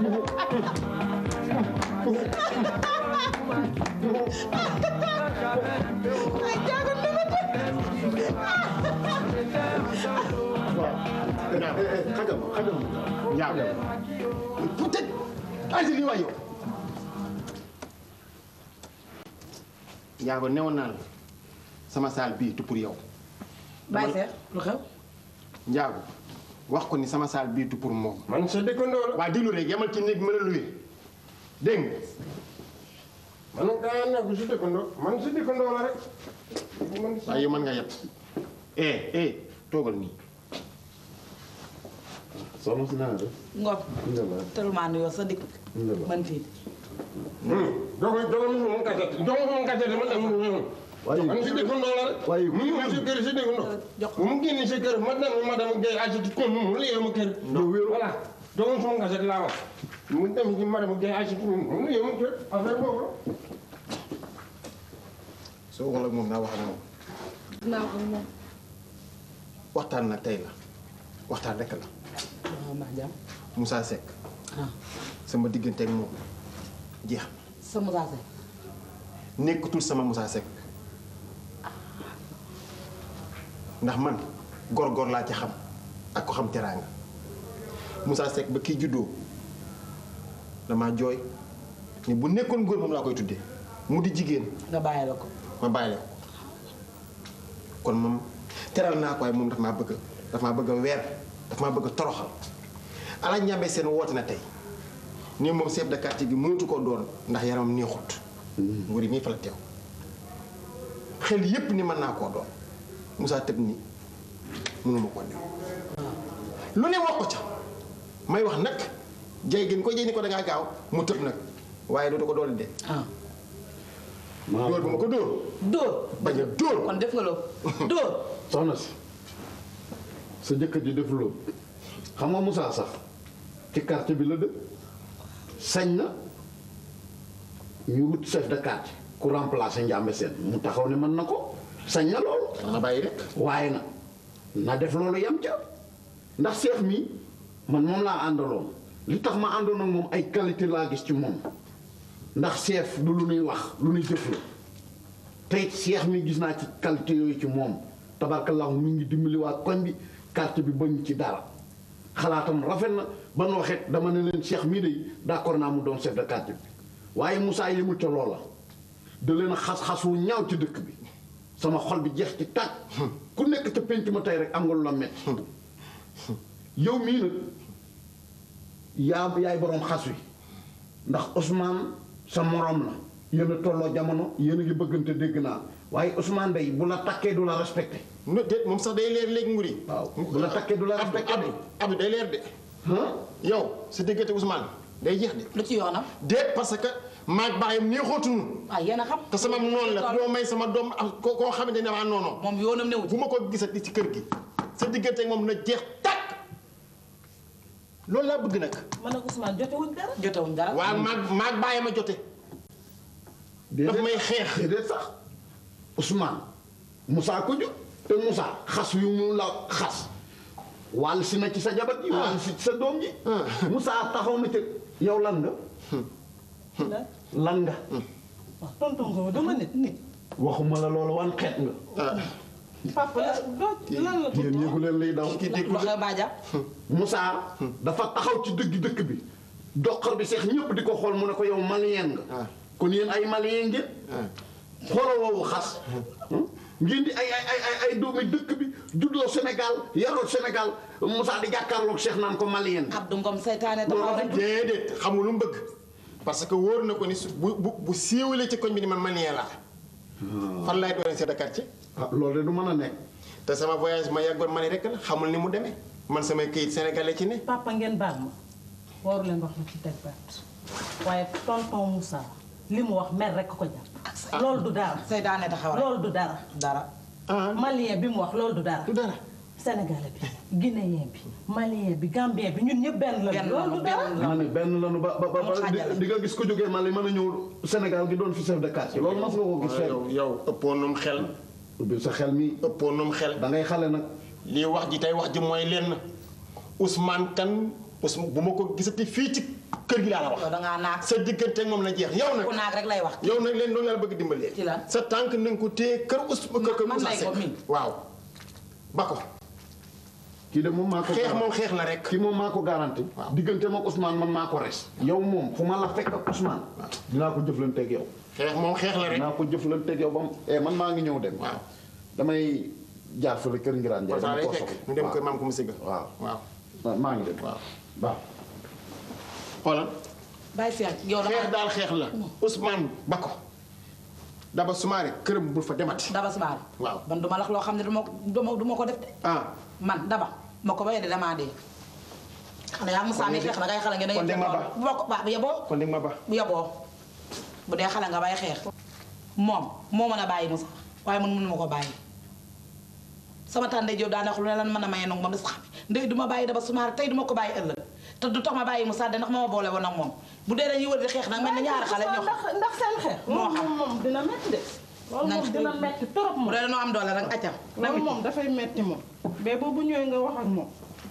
ay Njaago ni ma xajal ma xajal ma njaago peut-être asi li waay yow njaago newoon naa la sama saal bii tu pour yow Baye Seex lu xew. njaago wax ko ni sama saal bii tu pour moom man sa dëkkandoo la waa déglu rek yemal ci néeg ma la luye dégg nga man daa nekk si dëkkandoo man si dëkkandoo la rek man waaye yow mën nga yet eh eh toogal nii soxna si naa def Ngor. tellement nuyoo sa dikk. man fii. dogo dogo mu mu kase dogo mu kase dama dem mu waaye man si dëkkandoo la rek waaye mu ngi si kër si dëkkandoo bu mu génn si kër ma dem ma dem gay asiti kon mu liyee ma kër voilà dogo mu kase laa wax mu dem ci ma dem gay asiti mu liyee ma kër affaire boobu soo wala moom naa wax ak moom dinaa ko moom waxtaan nag tey la waxtaan rekk la waaw ndax jàmm. Moussa Seck sama diggante ak moom jeex na sa Moussa Seck. nekkatul sama Moussa Seck ndax man góor-góor laa ci xam ak ko xam teraanga Moussa Seck ba kii juddoo dama jooy ni bu nekkoon góor moom laa koy tuddee mu di jigéen nga bàyyi la ko. ma bàyyi la ko kon moom teral naa ko waaye moom daf maa bëgg daf maa bëgg a weer daf maa bëgg a toroxal ala ñambe seen woote na tey ni moom chef de quartier bi mënatu koo doon ndax yaramam neexut wari mii fa la teew xel yépp ni mën naa koo doon Moussa tëb ni mënuma koo dem lu ne wax ko ca may wax nag jay gën ko jay ni ko dangaa gaaw mu tëb nag waaye dootu ko doon de dóor bu ma ko dóor dóor bañ a dóor kon def nga loo dóor soxna si sa jëkkër ji def loolu xam nga Moussa sax ci quartier bi la dëkk sañ na ñu wut chef de quartier ku remplacer Ndiambe Sène mu taxaw ne mën na ko sañ na loolu. na bàyyi rek. waaye na na def loolu yam ca ndax chef mi man moom laa àndaloon li tax ma àndoon ak moom ay qualité laa gis ci moom ndax chef du lu nuy wax lu nuy jëf la tey cheikh mi gis naa ci qualité yooyu ci moom tabarkallahu mi ngi dimbali waa koñ bi quartier bi bañ ci dara xalaatam rafet na ba nu waxet dama ne leen cheikh mii de d'accord naa mu doon chef de quartier bi waaye Moussa yemul ca loola da leen a xas-xas wu ñaaw ci dëkk bi sama xol bi jeex ci tàkk ku nekk ca penc ma tey rek am nga lu la metti yow mii nag yaa yaay boroom xas wi ndax Ousmane sa moroom la yéen a tolloo jamono yéen a ngi bëggante dégg naa waaye Ousmane day bu la takkee du la respecté no déet moom sax day leer léegi nguri waaw bu la takkee du la respecté Abdou Abdou day leer de yow sa diggante Ousmane day jeex de lu ci yoonam déet parce que maag baayam nii xóotunu ah yéen a xam te sama noonu la doo may sama doom ak koo koo xamante ne maa noonu moom yoonam newu bu ma ko gisati ci kër gi sa diggante ak moom na jeex tàkk loolu laa bëgg nag man ak Ousmane jotewuñ dara jotewuñ dara waaw maag maag baayam a jote daf may xeex déedéet sax Ousmane Moussa ko jur te Moussa xas yu mu la xas wàll si na ci sa jabat ji wàll si ci sa doom ji Moussa taxaw na ca yow lan nga lan nga wax tonton nga dama nit nit waxuma la loolu wan xeet nga papa la doo lan la yéen yéegu leen liy daw loxo baaja Moussa dafa taxaw ci dëgg dëkk bi doqar bi seex ñëpp di ko xool mu ne ko yow malien nga kon yéen ay malien ngeen xoolal woowu xas ngeen di ay ay ay ay ay doomi dëkk bi juddoo Sénégal yaroo Sénégal Moussa di jàkkaarloog Cheikh naan ko malien nga Abdou Ngom seytaane taxaw rek déedéet xamul lu mu bëgg parce que wóor na ko ni su bu bu bu siiwalee ci koñ bi ni man malien laa fan laay doon chef de quartier ah loolu de du mën a nekk te sama voyage ma yàggoon Mali rek la xamul ni mu demee man samay këyit sénégalais ci ne papa ngeen baal ma waru leen wax na ci teg baat waaye tonton Moussa li mu wax mer rek ko jàpp loolu du dara seytaane taxaw rek loolu du dara dara malien bi mu wax loolu du dara du dara sénégalais bi guinéen bi malien bi gambien bi ñun ñëpp benn la loolu du dara ma ne benn lanu ba ba ba di- di nga gis ko jógee Mali mën a ñëw Sénégal gi doon fi chef de quartier loolu mas nga ko gis fenn yow yow ëppoon num xel ubbil sa xel mi ëppoon num xel da ngay xale nag lii wax ji tey wax ji mooy lenn Ousmane Kane Ousmane bu ma ko gisati fii ci kër gi laa la wax yow dangaa naag sa diggante ak moom la jeex yow nag ku naag rek lay wax yow nag leen loolu la bëgg dimbalee ci lan sa tànk na nga ko téye kër Ousmane kër kër man Moussa lay ko Seck min waaw ba ko kii de moom maa ko xeex moom xeex la rek kii moom maa ko garanti diggante moom Ousmane man maa ko res yow moom fu ma la fekk ak Ousmane dinaa ko jëflanteeg yow xeex moom xeex la rek dinaa ko jëflanteeg yow ba mu eh man maa ngi ñëw dem waaw damay jaar fële kër Ngiraan Njaay Pourtant dama lay koo fekk soxla ñu dem kër maam ko mu sigga waaw waaw waaw maa ngi dem waaw waaw xoolal bàyyi fi ak yow xeex dama daal xeex la Ousmane ba ko daba sumaare këram bul fa demati daba subaar waaw man duma lax loo xam ne duma duma duma ko def de ah man daba ma ko bayee de damaa dee xale yaa Moussa mi xeex na ngay xale ngeen da kon de ma ba. bu ma ko ba bu yeboo kon di ma ba bu yeboo bu dee xale nga bay xeex moom moo mën a bàyyi Moussa waaye man mënuma ko bàyyi sama tànde Jóob daa ne lu ne lan mën a maye nag moom da sax ndey du ma bàyyi daba sumaar tey du ma ko bàyyi ëllëg te du tax ma bàyyi Moussa de ndax ma ma boole woon ak moom bu dee dañuy wër di xeex nag mel na ñaari xale ñoo ndax ndax seen xeex moo xam moom moom dina metti de loolu moom dina metti trop bu moom dee dañoo am doole rek accam loolu moom dafay metti moom mais boobu ñëwee nga wax ak moom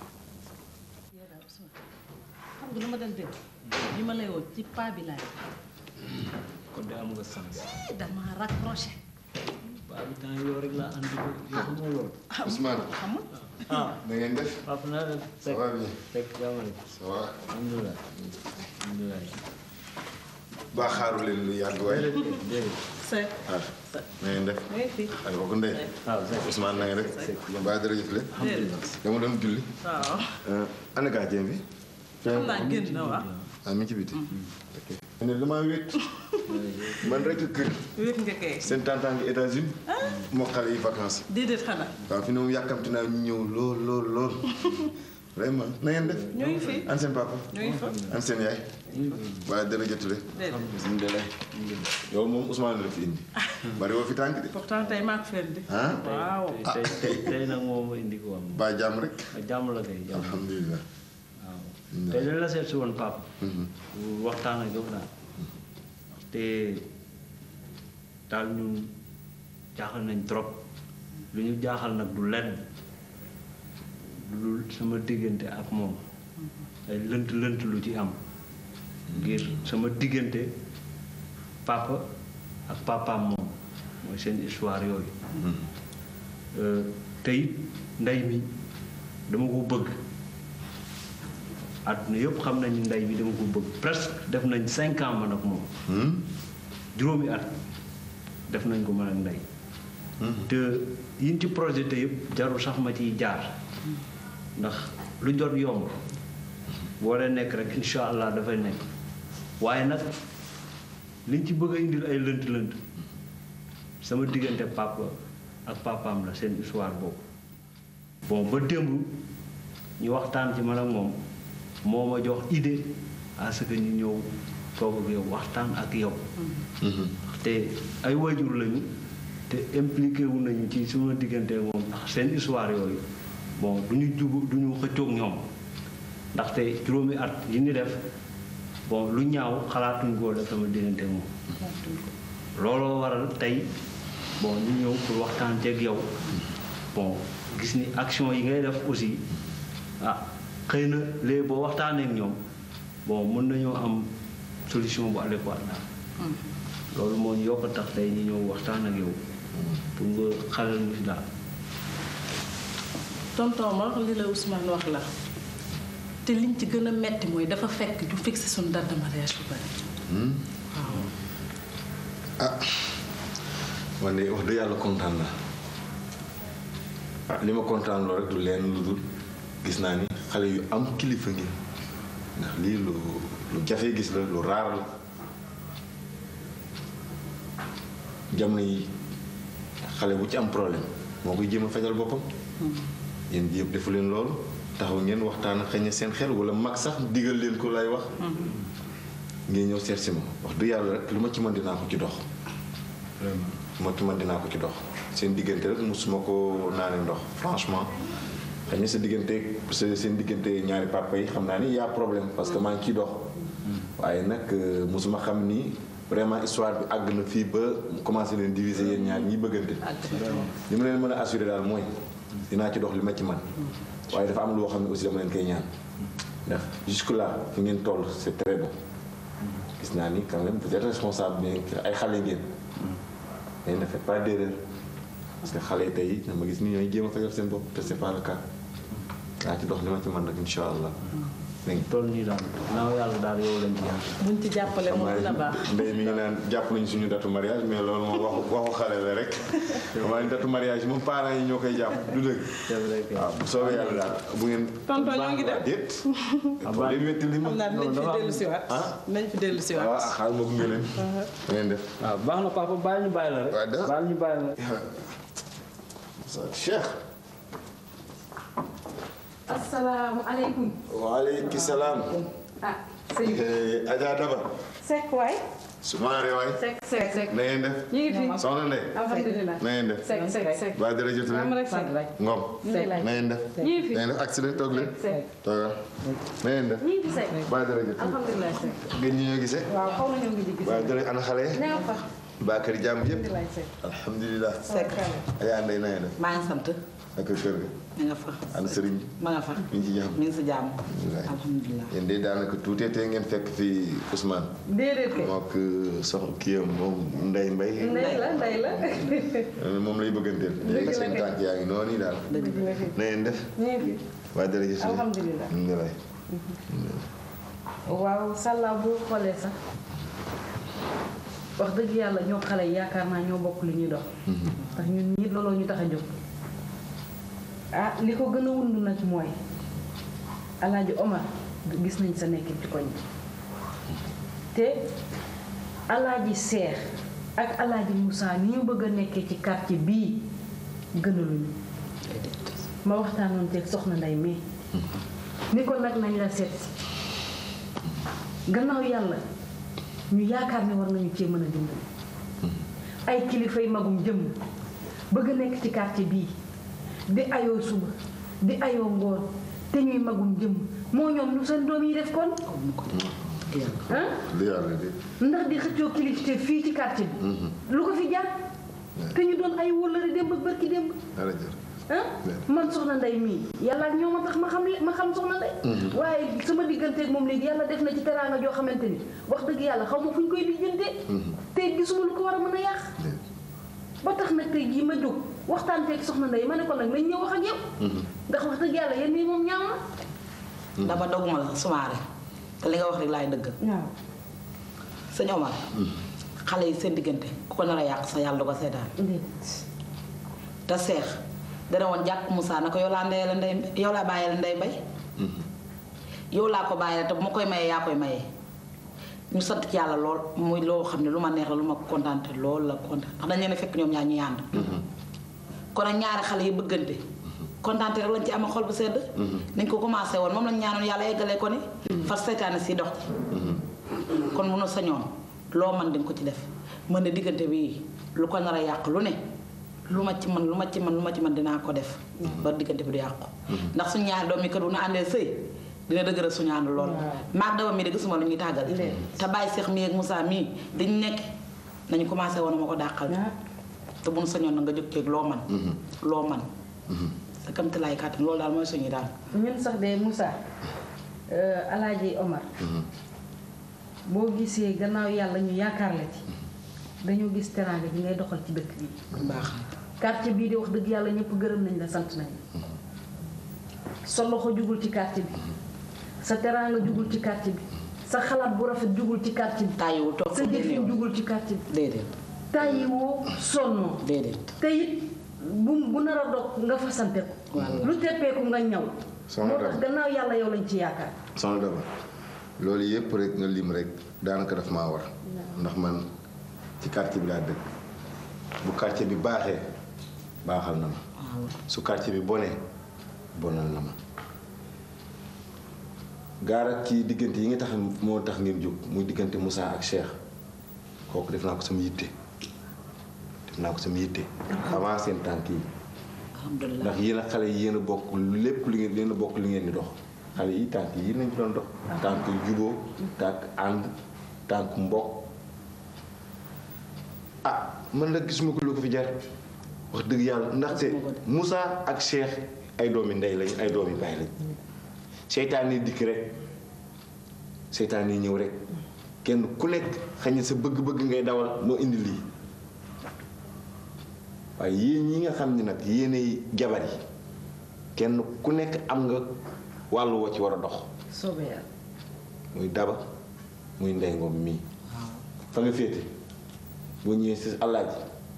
xam nga lu ma doon dégg li ma lay woo ci paa bi laay kon de am nga sens. dama raccroché paa bi temps yow rek laa andi ko yow xamoo loolu. Ousmane. ah na ngeen def. papa naa def. ça va bien. fekk jàmmale. ça va. alhamdulilah. alhamdulilah. ba xaaru leen lu yàgg waaye. déedéet. Seck. ah na ngeen def. oui fii. ay bokk ndey. waaw Seck. Ousmane na ngeen def. ba dara jëf leen. Alhamdulilah. dama doon julli. waaw. ana gardien bi. xam naa génn na waaw. ah mi ngi ci biti. ok. ne damaa wéet. man rek kër. wéet nga kay. seen tante ngi États-Unis moo xale yi vacances. déedéet xanaa. waaw fi ne moom yàkkamti naa ñu ñëw lool lool lool. vraiment na ngeen def. ñoo ngi fi. an seen papa. ñoo ngi fa. an seen yaay. waaye dana jotule. déedéet. alhamdulilah. yow moom Ousmane la fi indi. bari woo fi tànk de. pourtant tey maa ko fen di. ah. waaw. tey tey tey nag moom ma indi ko am. ba jàmm rek. jàmm la kay jàmm. alhamdulilah. waaw tey dañ la seet si woon papa. waxtaan ak yow daal. te daal ñun jaaxal nañ trop lu ñu jaaxal nag du lenn lu sama diggante ak moom ay lënt lënt lu ci am ngir sama diggante papa ak papaam moom mooy seen histoire yooyu te it ndey mi dama ko bëgg àdduna yëpp xam nañu ndey bi dama ko bëgg presque def nañ cinq ans man ak moom juróomi at def nañ ko man ak ndey te yiñ ci projeté yëpp jarul sax ma ciy jaar ndax lu jot yomb boo dee nekk rek incha allah dafay nekk waaye nag liñ ci bëgg a indil ay lënt-lënt sama diggante papa ak papaam la seen histoire boobu bon ba démb ñu waxtaan ci man ak moom moo ma jox idée à ce que ñu ñëw toog ak yow waxtaan ak yow te ay waajur lañu te impliqué wu nañu ci suma diggante moom ndax seen histoire yooyu bon du ñu jub du ñu xëccoog ñoom ndaxte juróomi at yi ñu def bon lu ñaaw xalaatuñ koo def sama diggante moom looloo waral tey bon ñu ñëw pour waxtaan ceeg yow bon gis ni action yi ngay def aussi ah xëy na léegi boo waxtaanee ak ñoom bon mën nañoo am solution bu adéquate daal loolu moo ñu yokk tax tey ñu ñëw waxtaan ak yow pour nga xalal ñu si daal tonton ma li la Ousmane wax la te liñ ci gën a metti mooy dafa fekk ñu fixé suñu date de mariage bu bari waaw ah man de wax dëgg yàlla kontaan na ah li ma kontaan loo rek du leen lu dul gis naa ni xale yu am kilifa ngi ndax lii lu lu jafe gis la lu raar la jamono yi xale bu ci am problème moo koy jéem a fajal boppam yéen bi yëpp defu leen loolu taxaw ngeen waxtaan xëy na seen xel wala mag sax digal leen ko lay wax ngeen ñëw seet si ma wax du yàlla rek lu ma ci mën dinaa ko ci dox lu ma ci mën dinaa ko ci dox seen diggante rek musuma ko naane ndox franchement xëy na sa diggante sa seen diggante ñaari papa yi xam naa ni y'a problème parce que maa ngi ciy dox waaye nag musuma xam ni vraiment histoire bi àgg na fii ba commencé leen diviser yéen ñaar ñi bëggante li ma leen mën a assurer daal mooy dinaa ci dox li ma ci man waaye dafa am loo xam ne aussi dama leen koy ñaan ndax jusque là fi ngeen toll c'est très bon gis naa ni quand même vous êtes responsable bien que ay xale ngeen mais ne faites pas d'erreur parce que xale yi tey dama gis ni ñooy jéem a fajal seen bopp te c'est pas le cas daa ci dox li ma ci man nag incha allah toll nii daal naaw yàlla daal yow lañ ci yàlla buñ ci jàppale moom dina baax ndey mi ngi naan jàpp nañu suñu datu mariage mais loolu moom waxu waxu xale la rek xam ni datu mariage moom parents yi ñoo koy jàpp du dëgg waaw bu soobee yàlla daal bu ngeen tonton ñoo ngi dem déet day métti li ma xam naa dinañ fi dellu si waat nañ fi dellu si waat waaw xaaral ma gunge leen ngeen def waaw baax na papa bàyyi ñu bàyyi la rek bàyyi ñu bàyyi la Cheikh asalaamaaleykum. waaleykum salaam. ah sëñ bi. Adja Daba. Seck waay. Soumaré waay. Seck Seck Seck. na ngeen def. ñu ngi fi. soxna Ndeye. alhamdulilah. na ngeen def. Seck Seck Seck. waa jërëjëf leen. Am rek Seck. Ngom. Seck. na ngeen def. ñu ngi fi. na ngeen def accident toog leen. Seck. toogal. na ngeen def. ñu ngi fi Seck. waa jërëjëf. alhamdulilah Seck. ngeen ñi ñoo gisee. waaw xaw nañoo ngi di gis. waa jërëjëf ana xale yi. nee fa. baa kër jàmm yëpp. alhamdulilah Seck. alhamdulilah. Seck. Adja Ndeye na ngeen def. maa ngi sant. ak kër ga. mi nga fa. ana sëriñ bi. ma nga fa. mi ngi ci jàmm. mi ngi si jàmm. alhamdulilah. yéen de daanaka tuutee tee ngeen fekk fii Ousmane. déedéet kay. mook sox kii am moom Ndeye Mbaye. ndey la ndey la. moom lay bëgganteel. léegi seen tànk yaa ngi noonu daal. na ngeen def. ñu ngi fi. waa jërëjëf. alhamdulilah. alhamdulilah. waaw sàllaa boo xoolee sax wax dëgg yàlla ñoo xale yi yaakaar naa ñoo bokk li ñuy dox ndax ñun ñii looloo ñu tax a jóg ah li ko gën a wund nag mooy alaaji Omar gis nañ sa nekkin ci koñ bi te alaaji Seex ak alaaji Moussa ni ñu bëgg a nekkee ci quartier bii gënaluñu ma waxtaanoon teeg soxna nday mi ni ko nag nañ la seet si gannaaw yàlla ñu yaakaar ne war nañu cee mën a dimbali ay kilifay magum jëm bëgg a nekk ci quartier bii di ayoo suba di ayoo ngoon te ñuy magum jëm moo ñoom lu seen doom yi def kon ah li yàlla de. ndax di xëccoo kilifte fii ci quartier bi lu ko fi jaar te ñu doon ay wóllëre démb ak barki démb dara jër. ah man soxna nday mii yàlla ak ñoo ma tax ma xam le- ma xam soxna nday waaye sama digganteeg moom léegi yàlla def na ci teraanga joo xamante ni wax dëgg yàlla xaw ma fu ñu koy lijjantee te gisuma lu ko war a mën a yàq ba tax nag tey jii ma jóg waxtaan teeg soxna nday ma ne ko nag nañ ñëw wax ak yow ndax wax dëgg yàlla yéen nii moom ñaaw na dama doguma la sumaare te li nga wax rek laay dëggal. waaw sëñ Omar. xale yi seen diggante ku ko nar a yàq sa yàlla du ko seetaan. te seex dana woon jàpp Moussa na ko yow laa ndeyale ndey yow laa bàyyale ndey mbay yow laa ko bàyyale te bu ma koy mayee yaa koy mayee ñu sant ci yàlla lool muy loo xam ne lu ma neex la lu ma kontaante lool la kontaan ndax dañ leen a fekk ñoom ñaar ñuy ànd kon nag ñaari xale yi bëggante kontaante rek lañ ci am xol bu sedd nañ ko commencé woon moom lañ ñaanoon yàlla eggalee ko ne far seytaane si dox ci kon mënu sañoon loo man dinga ko ci def mën ne diggante bi lu ko nar a yàq lu ne lu ma ci man lu ma ci man lu ma ci man dinaa ko def ba diggante bi du yàqu ndax suñu ñaari doom yi kër bu nu àndee sëy dina dëgëral suñu ànd lool maag daba mii de gisuma lu ñuy tàggal te bàyyi Seex mii ak Moussa mii dañ nekk nañu commencé woon ma ko dàqal te bu nu sañoon na nga jóg ceeg loo man loo man sa kamti laay kàttan loolu daal mooy suñu daal ñun sax de Moussa alaaji Omar boo gisee gannaaw yàlla ñu yaakaar la ci dañoo gis teraanga ji ngay doxal ci dëkk bi baax quartier bii di wax dëgg yàlla ñëpp gërëm nañ la sant nañ la sa loxo jugul ci quartier bi sa teraanga jugul ci quartier bi sa xalaat bu rafet jugul ci quartier bi tàyyiwu toog sa jëfin jugul ci quartier bi déedéet tàyyiwoo sonnoo déedéet te it bu bu nar a dog nga fasante ko lu teppeeku nga ñaw Soxna moo tax Daba. gannaaw yàlla yow lañ ci yaakaar soxna Daba loolu yëpp rek nga lim rek daanaka daf maa war ndax man ci quartier bi laa dëkk bu quartier bi baaxee baaxal na ma su quartier bi bonee bonal na ma gaara ci diggante yi nga tax moo tax ngeen jóg muy diggante Moussa ak Cheikh kooku def naa ko sama yitte def naa ko sama yitte avant seen tànk yi alhamdulilah ndax yéen a xale yi yéen a bokk lépp li ngeen yéen a bokk li ngeen di dox xale yi tànk yi nañ ci doon dox tànk juboo tànk ànd tànk mbokk ah man nag gisuma ko lu ko fi jar wax dëgg yàlla ndaxte Moussa ak Cheikh ay doomi ndey lañ ay doomi baay lañ seytaan yi dikk rek seytaan yi ñëw rek kenn ku nekk xañ na sa bëgg-bëgg ngay dawal moo indi lii waaye yéen ñi nga xam ne nag yéenay jabar yi kenn ku nekk am nga wàllu woo ci war a dox soobee yàlla muy daba muy ndey ngoom mii fa nga féete boo ñëwee si àllaaji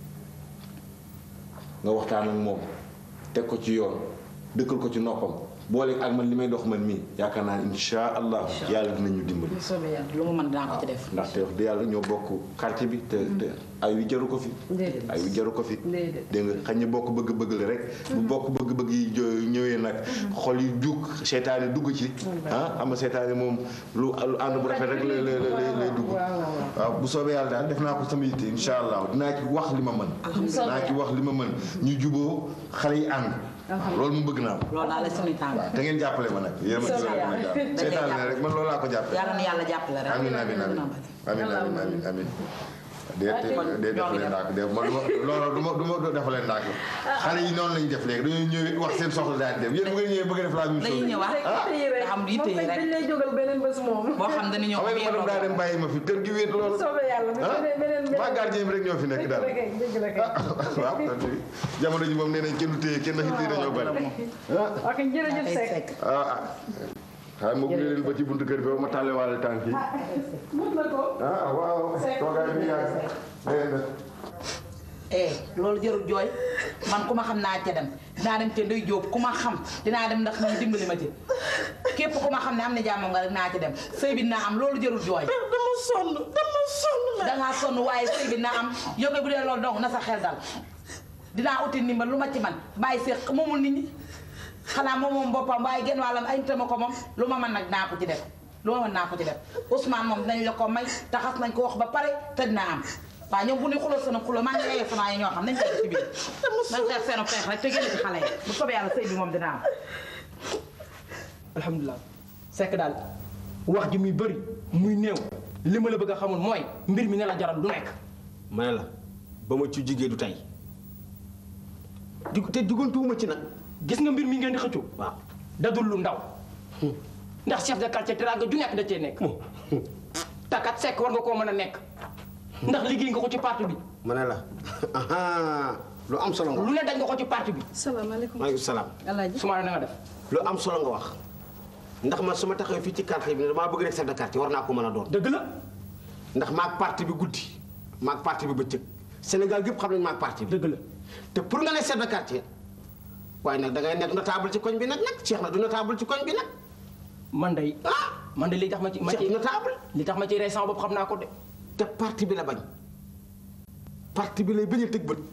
nga waxtaan ak moom teg ko ci yoon dëkkal ko ci noppam boole ak man li may dox man mii yaakaar naa ne insha allah yàlla dinañu dimbali soobee yàlla lu ma mën dinaa ko ci def ndaxte wax dëgg yàlla ñoo bokk quartier bi te te ay wi jaru ko fi déedéet ay wi jaru ko fi déedéet dégg nga xañ na bokk bëgg-bëgg la rek bu bokk bëgg-bëgg yi jo- ñëwee nag xol yi jug seytaane dugg ci ah am na seytaane moom lu lu ànd bu rafet rek lay lay lay lay dugg waaw bu soobee yàlla daal def naa ko sama yitte insha allah dinaa ci wax li ma mën dinaa ci wax li ma mën ñu juboo xale yi ànd loolu mu bëgg naa ko loolu daal la suñuy tànk te ngeen jàppale ma nag yéen ma ci Soobee ma yàlla. jàpp seytaane rek man loolu laa ko jàppale yàlla na yàlla jàppale rek amin amin amin amin amin amin amin déet déet defalee ndànk def ma duma loolu du ma du ma defalee ndànk xale yi noonu lañu def léegi dañuy ñëw wax seen soxla daal dem yéen bu ngeen ñëwee bëgg a def la même chose dañuy ñëwaat nga xam yitte yi rek dañ lay jógal beneen bés moom boo xam dañu ñëw xam nga madame daa dem bàyyi ma fi kër gi wéet loolu soobee yàlla bu beneen beneen maa gardien bi rek ñoo fi nekk daal dëgg la kay waaw jamono ji moom nee nañ kenn du téye kenn ndax it dañoo bari ok jërëjëf Seck ah ah xaaral ma gunge leen ba ci buntu kër bi ba ma tàlle waale tànk yi mën na ko ah waaw toogaay bi yàgg na ngeen def eh loolu jarul jooy man ku ma xam naa ca dem dinaa dem ca Ndey Jóob ku ma xam dinaa dem ndax ñu dimbali ma ci képp ku ma xam ne am na jàmm nga rek naa ci dem sëy bi dinaa am loolu jarul jooy dama sonn dama sonn dangaa sonn waaye sëy bi dinaa am yow kay bu dee loolu donc na sa xel dal dinaa uti ndimbal lu ma ci man bàyyi seex moomul nit ñi xanaa moom moom boppam waaye genn wàllam ay nitama ko moom lu ma mën nag naa ko ci def lu ma mën naa ko ci def Ousmane moom dinañ la ko may taxas nañ ko wax ba pare te dinaa am waaw ñoom bu ñu xuloo seen xuloo maa ngi lay sama yi ñoo xam nañ ko ci biir nañ xeex seen xeex rek te génn ci xale yi bu soobee yàlla sëy bi moom dina am alhamdulilah sekk daal wax ji muy bëri muy néew li ma la bëgg a xamul mooy mbir mi ne la jaral lu nekk ma ne la ba ma ci jigee du tey di te diggantuwuma ci nag gis nga mbir mi ngeen di xëccoo waaw dadul lu ndaw ndax chef de quartier teraanga ju nekk da cee nekk takat sekk war nga koo mën a nekk ndax liggéey nga ko ci parti bi ma ne la aha lu am solo nga lu ne dañ nga ko ci parti bi salaamaaleykum maaleykum salaam alaaji Soumaré na nga def lu am solo nga wax ndax man su ma taxawee fii ci quartier bi ne damaa bëgg nekk chef de quartier war naa ko mën a doon dëgg la ndax maag parti bi guddi maag parti bi bëccëg Sénégal gépp xam nañ maag parti bi dëgg la te pour nga ne chef de quartier waaye nag da ngay nekk notable ci koñ bi nag nag Cheikh na du notable ci koñ bi nag. man day man de li tax ma ci ma ci notable li tax ma ci rey sama bopp xam naa ko de. te parti bi la bañ parti bi lay bañ a tëg bët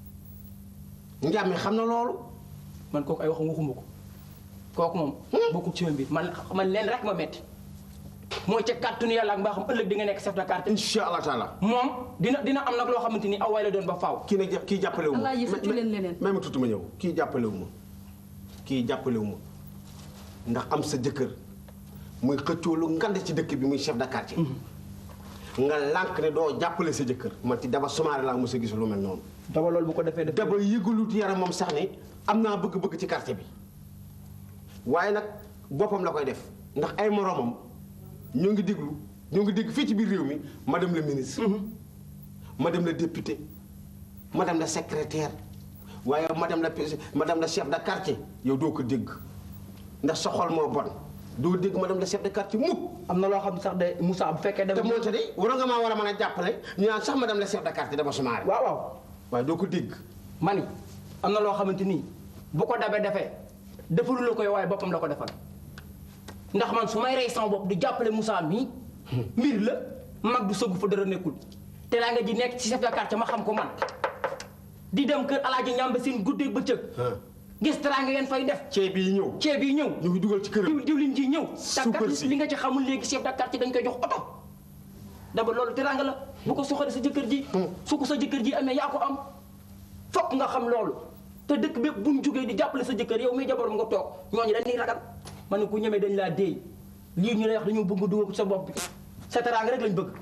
njàmme xam na loolu. man kooku ay waxam waxuma ko kooku moom. bokkul ci ma mbir man man leen rek ma metti mooy ca kàttanu yàlla ak mbaaxam ëllëg di nga nekk chef de quartier. incha allah taala. moom dina dina am nag loo xamante ni aw waay la doon ba faaw. kii nag kii jàppale wu ma. Alaaji fëccu leen leneen. même ma tuuti ma ñëw kii jàppale wu ma kii jàppale wu ma ndax am sa jëkkër muy xëccoo lu ngand ci dëkk bi muy chef de quartier. nga lànk ne doo jàppale sa jëkkër man ci daba sumaare laa mos a gis lu mel noonu. daba loolu bu ko defee def daba yëgalut yaram moom sax ne am naa bëgg-bëgg ci quartier bi waaye nag boppam la koy def ndax ay moromam ñoo ngi déglu ñoo ngi dégg fii ci biir réew mi madame la ministre. madame la député madame la secrétaire waaye madame la madame la chef de quartier yow doo ko dégg ndax sa xol moo bon doo dégg madame la chef de quartier mukk am na loo xam sax de Moussa bu fekkee te moonte de waroon nga maa war a mën a jàppale ñu naan sax madame la chef de quartier dama sumaare waaw waaw waaye doo ko dégg mani am na loo xamante nii bu ko dabee defee defalu la koy waaye boppam la ko defal ndax man su may rey sama bopp di jàppale Moussa mii mbir la mag du sëggu fa dara nekkul te laa nga ji nekk ci chef de quartier ma xam ko man di dem kër alaaji ñàmba seen guddeeg bëccëg gis teraanga ngeen fay def ceeb yi ñëw ceeb yi ñëw ñu ngi dugal ci këram diwlin ji ñëw suukar si li nga ci xamul léegi chef de quartier dañ koy jox oto daba loolu teraanga la bu ko soxale sa jëkkër ji su ko sa jëkkër ji amee yaa ko am fokk nga xam loolu te dëkk bépp buñ jógee di jàppale sa jëkkër yow muy jabaram nga toog ñooñu dañuy ragal man ne ku ñemee dañ laa déey lii ñu lay wax dañoo bëgg dugal ko sa bopp bi sa teraanga rek lañ bëgg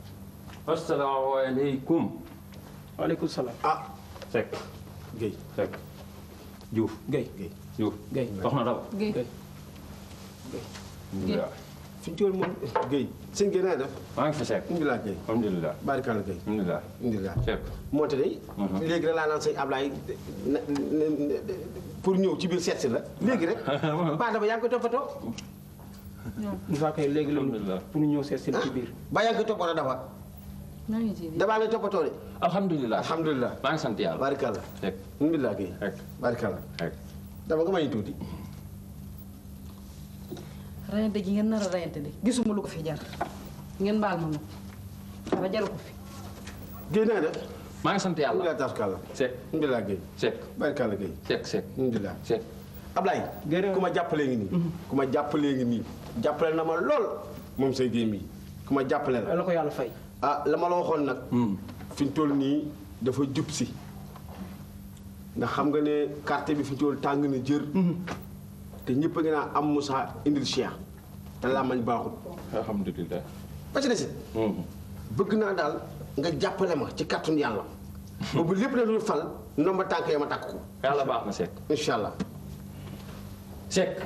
asalaamaaleykum. waaleykum salaam. ah. Seck. Guèye Seck. Diouf. Guèye Guèye. Diouf. Guèye wax na daba. Guèye. Guèye. fi ñu toll moom Guèye sëñ Guèye naa def maa ngi fi Seck. alhamdulilah Guèye alhamdulilah. barikàlla Guèye alhamdulilah. alhamdulilah Seck. moo te day léegi rek laa naan sëñ Ablaye na pour ñëw ci biir seet si la léegi rek baa daba yaa ngi koy toppatoo Moussa kay léegi la pour ñu ñëw seet si ci biir baa yaa ngi koy toppatoo daba maa ngi ci dabaa ngay toppatoo de alhamdulilah. alhamdulilah maa ngi sant yàlla. barikàlla Seck. alhamdulilah Guèye Seck. barikàlla Seck. daba nga may tuuti rayante gi ngeen nar a rayante de gisuma lu ko fi jar ngeen baal ma nag dara jaru ko fi Guèye naa def maa ngi sant yàlla. alhamdulilah tarkalla Seck. alhamdulilah Guèye Seck. barikàlla Guèye Seck Seck. alhamdulilah Seck. Ablaye ku ma jàppalee ngi nii ku ma jàppalee ngi nii jàppale na ma lool moom say géem yi ku ma jàppale la la ko yàlla fay ah la ma la waxoon nag fi ñu toll nii dafa jub si ndax xam nga ne quartier bi fi ñu toll tàng na jër te ñëpp a ngi naa am Moussa indil Cheikh te làmmañ baaxul alhamdulilah. ba ci desit bëgg naa daal nga jàppale ma ci kàttun yàlla boobu lépp la dul fal ndomba tànk ya ma takk ko yàlla baax na Seck. incha allah Seck.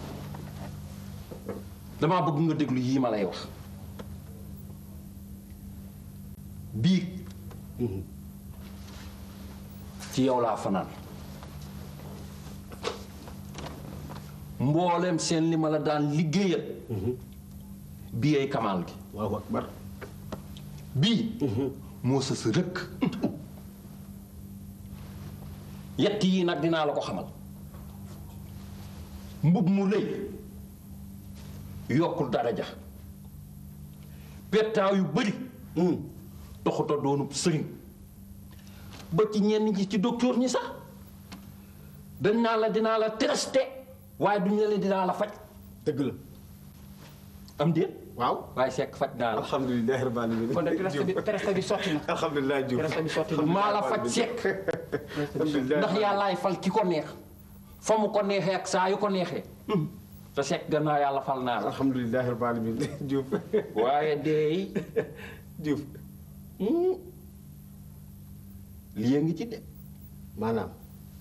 damaa bëgg nga déglu yii ma lay wax. bii. ci yow laa fanaan. mboolem seen li ma la daan liggéeyal. bii ay kamaal gi. waaw akbar bii. moo sës rëkk. yett yii nag dinaa la ko xamal. mbub mu lëy yokkul daraja pettaaw yu bëri toxuta doonub sëriñ ba ci ñenn ñi ci docteur ñi sax dañ naa la dinaa la testé waaye duñ la leen dinaa la faj dëgg la am déet waaw waaye sekk faj naa la alhamdulilah rabbil alamin kon de test bi test bi sotti na alhamdulilah Diouf test bi sotti na maa la faj sekk ndax yàllaay fal ki ko neex fa mu ko neexee ak saa yu ko neexee te sekk gannaaw yàlla fal naa la alhamdulilah rabbil alamin Diouf waaye deey Diouf lii a ngi ci de maanaam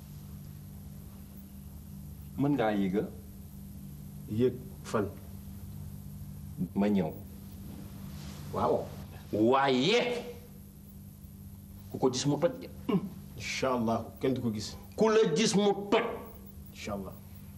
mën ngaa yéega yéeg fan ma ñëw waaw waaye ku ko gis mu toj de incha allah kenn du ko gis ku la gis mu toj incha allah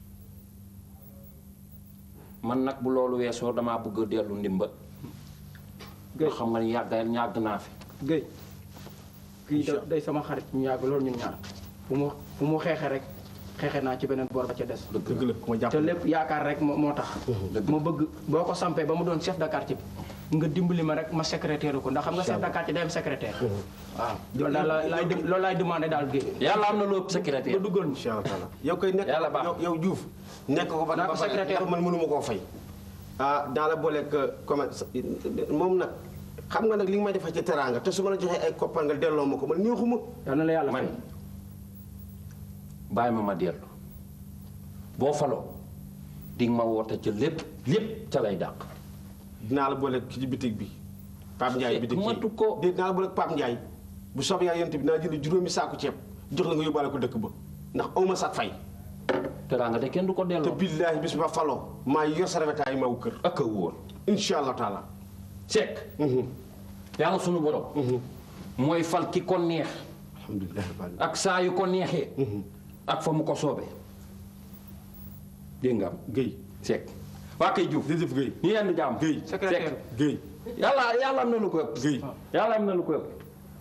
man nag bu loolu weesoo damaa bëgg a dellu ndimba nga xam nga ni yàgg yàgg naa fi Guèye kii da- day sama xarit ñu yàgg loolu ñun ñaar fu mu fu mu xeexe rek xeexe naa ci beneen boor ba ca des dëgg la ku ma jàpp te lépp yaakaar rek moo moo tax ma bëgg boo ko sampee ba mu doon chef de quartier bi nga dimbali ma rek ma secrétaire ko ndax xam nga chef de quartier day am secrétaire waaw loolu daal la- laay dem- loolu laay demandé daal gi yàlla am na lu ëpp secrétaire. ba duggal ma incha allah yow koy nekk yow yow Diouf nekk ko ba Naa ko ba pare secrétaire. ndax man mënuma koo fay ah daa la booleeg commerce moom nag xam nga nag li nga may defal ci teraanga te su ma la joxee ay koppar nga delloo ma ko man neexuma yal na la yàlla man bàyyi ma ma dellu boo faloo di nga ma woote ca lépp lépp ca lay dàq. dinaa la booleeg ci bitig bi Pape Ndiaye bitig bi matu ko dinaa la booleeg Pape Ndiaye bu soobee yaa yent bi dinaa jënd juróomi saaku ceeb jox la nga yóbbaale ko dëkk ba ndax awma sax fay teraanga de kenn du ko delloo te billaahi bis ma faloo maa yor sa rafetaay maw kër ak a wóor incha allah taala Seck yàlla sunu borom mooy fal ki ko neex alhamdulilah ak saa yu ko neexee ak fa mu ko soobee dégg nga am Guèye Seck waa kay Diouf jërëjëf Guèye ñu yendu jaam Guèye secrétaire Guèye yàlla yàlla am na lu ko ëpp Guèye yàlla am na lu ko ëpp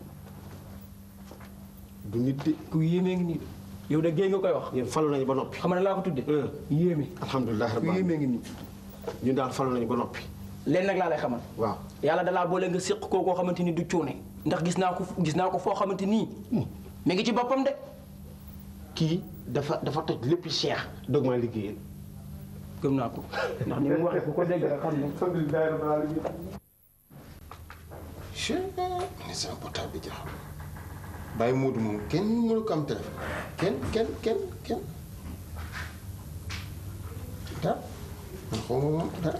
du nit de ku yéemee ngi nii de yow de géey nga koy wax yéen falu nañu ba noppi xam ne laa ko tudde yéeme alhamdulilah ku rabbil yéemee ngi nii ñun daal falu nañu ba noppi leen nag laa lay xamal waaw yàlla dalaa boole nga séq koo koo xamante ni du cuune ndax gis naa ko gis naa ko foo xamante nii mi ngi ci boppam de kii dafa dafa toj lépp cheikh dog maa liggéeyal gëm naa ko ndax ni mu waxee ku ko dégg rek xam ne alhamdulilah rabbil alamin ni sama portable bi jaxam bàyyi Moodu moom kenn mënu ko am téléphone kenn kenn kenn kenn dara man xaw ma moom dara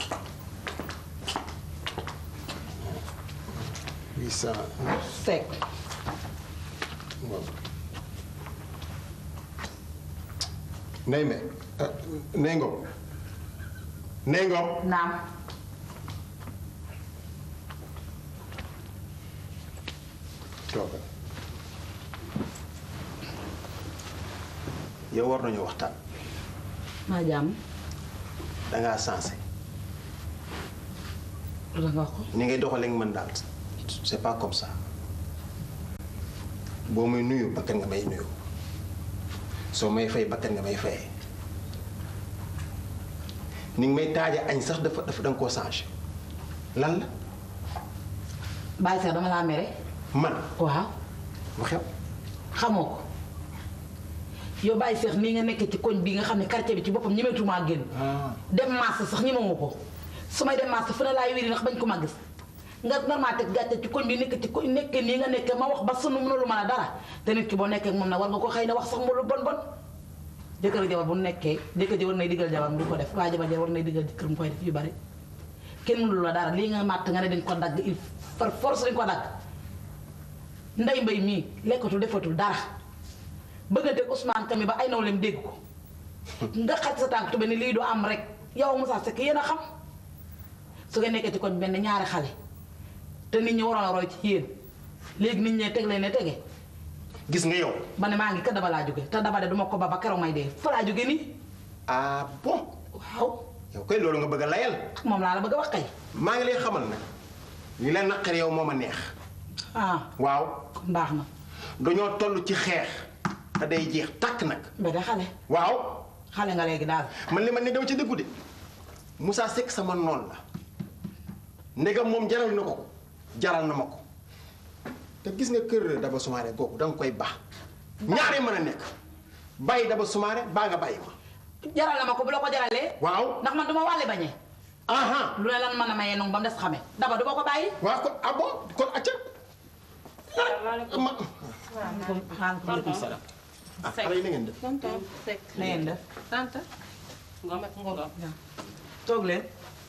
huit cent Seck waaw Ndeye Mbe ah Ndeye Ngom Ndeye Ngom naam toogal yow war nañu waxtaan maa jàmm dangaa sensé lu nga wax ko ni ngay doxalee ak man daal c'est pas comme ça boo may nuyu bakkan nga may nuyu soo may fay bakkan nga may fayee ni nga may taaja añ sax dafa dafa danga koo changé lan la bàyyi sax dama laa mere man waaw lu xew xamoo ko yow bàyyi seex nii nga nekk ci koñ bi nga xam ne quartier bi ci boppam ñemetumaa génn dem marché sax ñemewu ko su may dem marché fu ne laay wéri ndax bañ ko ma gis nga normal teg gàcce ci koñ bi nekk ci koñ nekk nii nga nekk ma wax ba sunu mënulu mën a dara te nit ki boo nekkee ak moom nag war nga ko xëy na wax sax mu lu bon bon jëkkër jabar bu nekkee jëkkër ji war nay digal jabar du ko def waa jabar ja war nay digal jëkkër mu koy def yu bari kenn mënulu la dara lii nga màtt nga ne dañ ko dagg il par force dañ ko dagg ndey mbay mii lekkatul defatul dara bëgg a teg Ousmane Kami ba ay nawleem dégg ko nga xaj sa tànk tube ni lii du am rek yow Moussa Seck yéen a xam su nga nekkee ci koñ benn ñaari xale te nit ñi waroon a roy ci yéen léegi nit ñee teg leen ne tege gis nga yow ba ne maa ngi ka daba laa jóge te daba de duma ko ba ba keroog may dee fa laa jóge nii ah bon waaw yow koy loolu nga bëgg a layal moom laa la bëgg a wax kay maa ngi lay xamal nag li leen naqar yow moo ma neex ah waaw baax na dañoo toll ci xeex te day jeex tàkk nag ba de xale waaw xale nga léegi daal man li ma ne dama ci dëggu de Moussa Seck sama noon la ndegam moom jaral na ko ko jaral na ma ko te gis nga kër Daba Soumaré googu danga koy baax ñaari mën a nekk bàyyi Daba Soumaré baa nga bàyyi ma jaral na ma ko bu la ko jaralee waaw ndax man duma wàlle bañee aha lu ne lan mën a mayee noonu ba mu des xame daba du ma ko bàyyi waaw kon ah bon kon acca ma maaleykum salaam ah xale yi na ngeen def tonton Seck. na ngeen def tante. Ngom ak Ngom. toog leen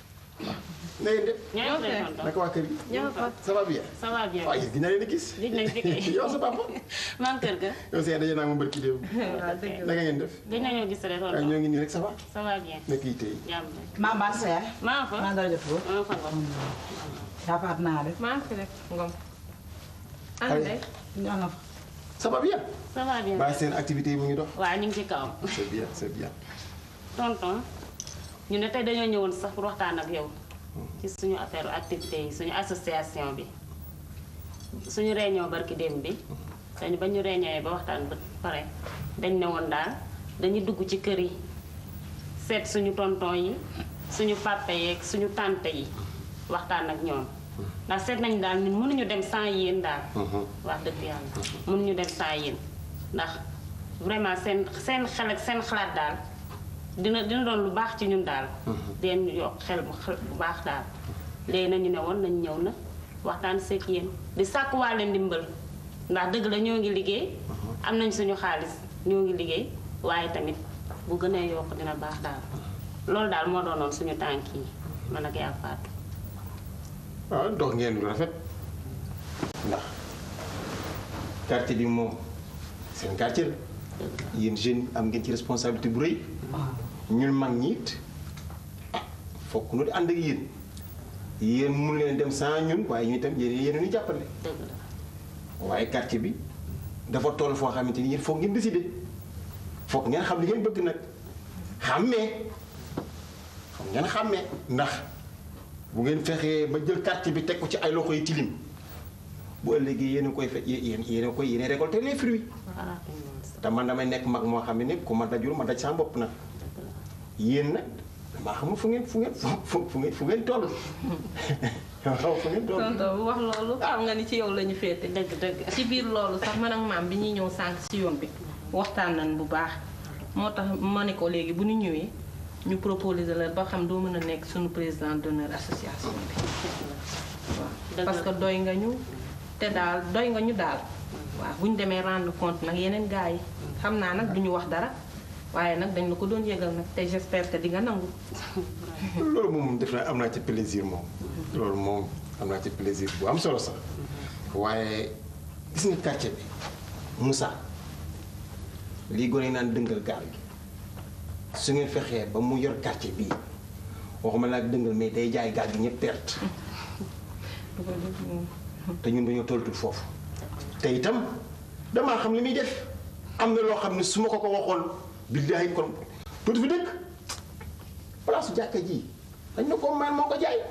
na ngeen def ñoo ngi lay tonton. naka waa kër gi ñoo fa. ça va bien ça va bien. waaye gis naa leen a gis Gis nañ fi kay. yow sa papa maa ngi kër ga. yow seen daje naa ma mbërki déew waaw dëgg la. naka ngeen def Gis nañoo gis rek waaye tonton. ñoo ngi nii rek ça va ça va bien. nekk yi tey jàmm rek. maa mbaa sa yaay maa fa. maa dara jot ko maa fa Ngom. yaa faat naa def maa fi rek Ngom. Allez. ñoo nga fa ça va bien ça va bien. bàyyi seen activité yi mu ngi dox waaw ñu ngi ci kawam. c'est bien c'est bien tonton ñu ne tey dañoo ñëwoon sax pour waxtaan ak yow ci suñu affaire activité yi suñu association bi suñu réunion barki démb bi dañu ba ñu réunion ba waxtaan ba pare dañ ne woon daal dañuy dugg ci kër yi seet suñu tonton yi suñu papa yeeg suñu tante yi waxtaan ak ñoom ndax seet nañ daal ñun mënuñu dem sans yéen daal wax dëgg yàlla mënuñu dem sans yéen ndax vraiment seen seen xel ak seen xalaat daal dina dina doon lu baax ci ñun daal den yokk xel bu xel bu baax daal léegi nañu ne woon nañ ñëw na waxtaan seeg yéen di sàkk waa leen ndimbal ndax dëgg la ñoo ngi liggéey am nañ suñu xaalis ñoo ngi liggéey waaye tamit bu gënee yokk dina baax daal loolu daal moo doonoon suñu tànk yi man ak yaa faatu waaw dox ngeen lu rafet ndax quartier bi moom seen quartier la yéen jeunes am ngeen ci responsabilité bu rëy ñun mag ñi it ah fokk nu di ànd ak yéen yéen mun leen dem sans ñun waaye ñu itam yéen yéen ñu jàppale waaye quartier bi dafa toll foo xamante ni yéen foog ngeen décider foog ngeen xam li ngeen bëgg nag xàmmee foog ngeen xàmmee ndax bu ngeen fexee ba jël quartier bi teg ko ci ay loxo yi tilim bu ëllëgee yéen a koy fe yéen yéen a koy yéen a récolter les fruits te man damay nekk mag moo xam ne ni ku ma dajul ma daj sama bopp nag yéen nag damaa xamul fu ngeen fu ngeen fu fu ngeen fu ngeen toll waaw fu ngeen toll tonton bu wax loolu xam nga ni ci yow la ñu féete dëgg dëgg ci biir loolu sax man ak maam bi ñuy ñëw sànq ci yoon bi waxtaan nañ bu baax moo tax ma ne ko léegi bu ñu ñëwee ñu proposer la ba xam doo mën a nekk suñu président d'honneur association bi waaw parce que doy nga ñu te daal doy nga ñu daal waaw bu ñu demee rendre compte nag yeneen gars yi xam naa nag duñu wax dara waaye nag dañ la ko doon yëgal nag te j'espère que di nga nangu loolu moom def naa am naa ci plaisir moom loolu moom am naa ci plaisir bu am solo sax waaye gis nga quartier bi Moussa lii gone yi naan dëngal gaal gi su ngeen fexee ba mu yor quartier bii waxuma laa dëngal mais day jaay gaal gi ñëpp perte te ñun dañoo tollatul foofu te itam damaa xam li muy def am na loo xam ne su ma ko ko waxoon billaahi kon tuuti fi dëkk place su jàkka ji dañ na ko maan moo ko jaay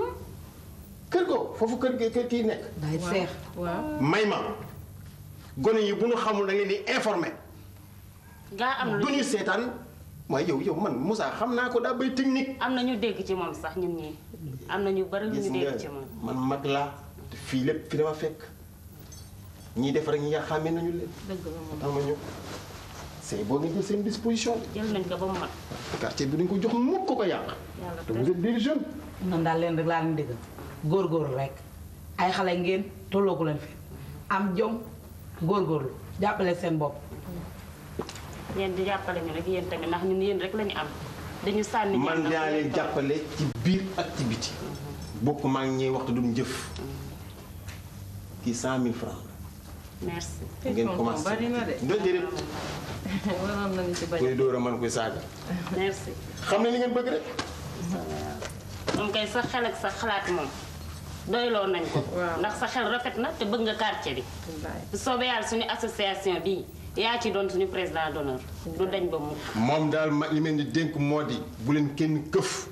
kër go foofu kër gi kër kii nekk day seex waaw may ma gone yi bu ñu xamul da ngeen di informé gaa am du ñu seetaan mooy yow yow man Moussa xam naa ko daa bay technique am na ñu dégg ci moom sax ñun ñii am na ñu bari lu gis ñu nga dégg ci moom man mag laa te fii lépp fi dama fekk ñiy def rek ñi nga xàmmee nañu leen dëgg la moom tax ma ñëw c'est boo nga jël seen disposition jël nañ ko ba mu mat quartier bi duñ ko jox mukk ko ko yàq yàlla te vous êtes des jeunes man daal leen rek laa leen dégg góorgóorlu rek ay xale ngeen tollooku leen fi am jom góorgóorlu jàppale seen bopp yéen di jàppale ñu rek yéen tamit ndax ñun yéen rek lañu am dañu sànni man ñenn daa leen jàppale ci biir ak ci biti bokk maa ngi ñuy waxtu duñ jëf kii cent mille francs merci la ngeen commencé bari na de doo déedéet waroon nañu ci bañ koy dóor a man koy saaga merci xam ne li ngeen bëgg rek moom kay sa xel ak sa xalaat moom doyloo nañ ko ndax sa xel rafet na te bëgg nga quartier bi bu soobee yàlla suñu association bii yaa ci doon suñu président d'honneur du dañ ba mukk moom daal ma li mel ni dénk moo di bu leen kenn këf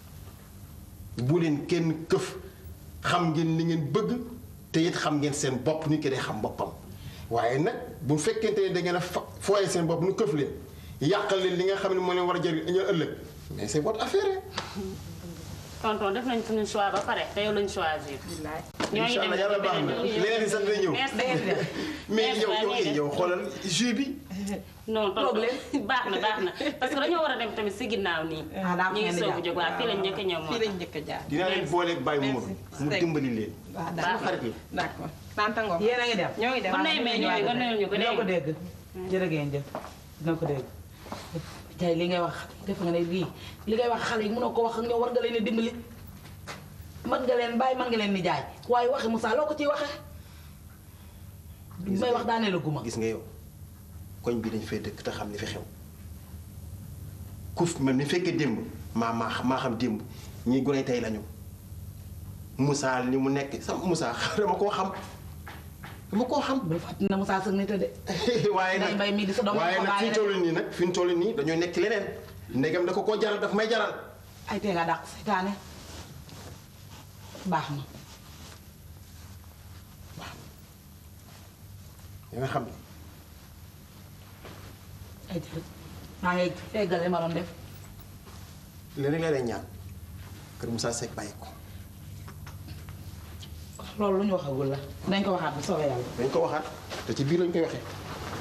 bu leen kenn këf xam ngeen li ngeen bëgg te it xam ngeen seen bopp nit ki day xam boppam waaye nag bu fekkente ne da ngeen a fa fooye seen bopp nu këf leen yàqal leen li nga xam ne moo leen war a jëriñ ñu ëllëg mais c'est votre affaire tonton def nañ suñu choix ba pare te yow lañ choisir ñoo ngi incha allah yàlla baax na leneen di sax dina ñëw mais yow yow yow xoolal jus bi non tonton baax na baax na parce que dañoo war a dem tamit si ginnaaw nii ñu ngi soog a jóg waaw fii lañ njëkk a ñëw moo fii lañ njëkk a jaar dinaa leen booleeg bàyyi mu mu dimbali leen waaw sama xarit la d'accord tanta Ngom yéen a ngi dem ñoo ngi dem bu nee mais ñooy nga nuyul ñu ko dina ko dégg dégg jërë ngeen jëf dina ko dégg tey li ngay wax def nga ne lii li ngay wax xale yi mënoo ko wax ak ñoom war nga leen a dimbali mën nga leen bàyyi mën nga leen di jaay waaye waxi Moussa loo ko ciy waxee may wax daanee la guma gis nga yow koñ bi dañ fay dëkk te xam li fi xew ku man mi fekkee démb maa maa maa xam démb ñii gone tey lañu Moussa li mu nekk sama Moussa dama koo xam dama koo xam. bu fàttali na Moussa sëg nit a de. waaye nag mbay mii di sa doom waaye ko nag fi ñu bàyyi toll nii nag fi ñu toll nii dañoo nekk ci leneen ndegam da ko koo jaral daf may jaral. ay tee nga dàq seytaane baax na nga xam ne ay maa ngi feggale ma doon def léegi rek la lay ñaan kër Moussa Seck bàyyi ko loolu lu ñu waxagul la dañ ko waxaat bu soobee yàlla dañ ko waxaat te ci biir lañ koy waxee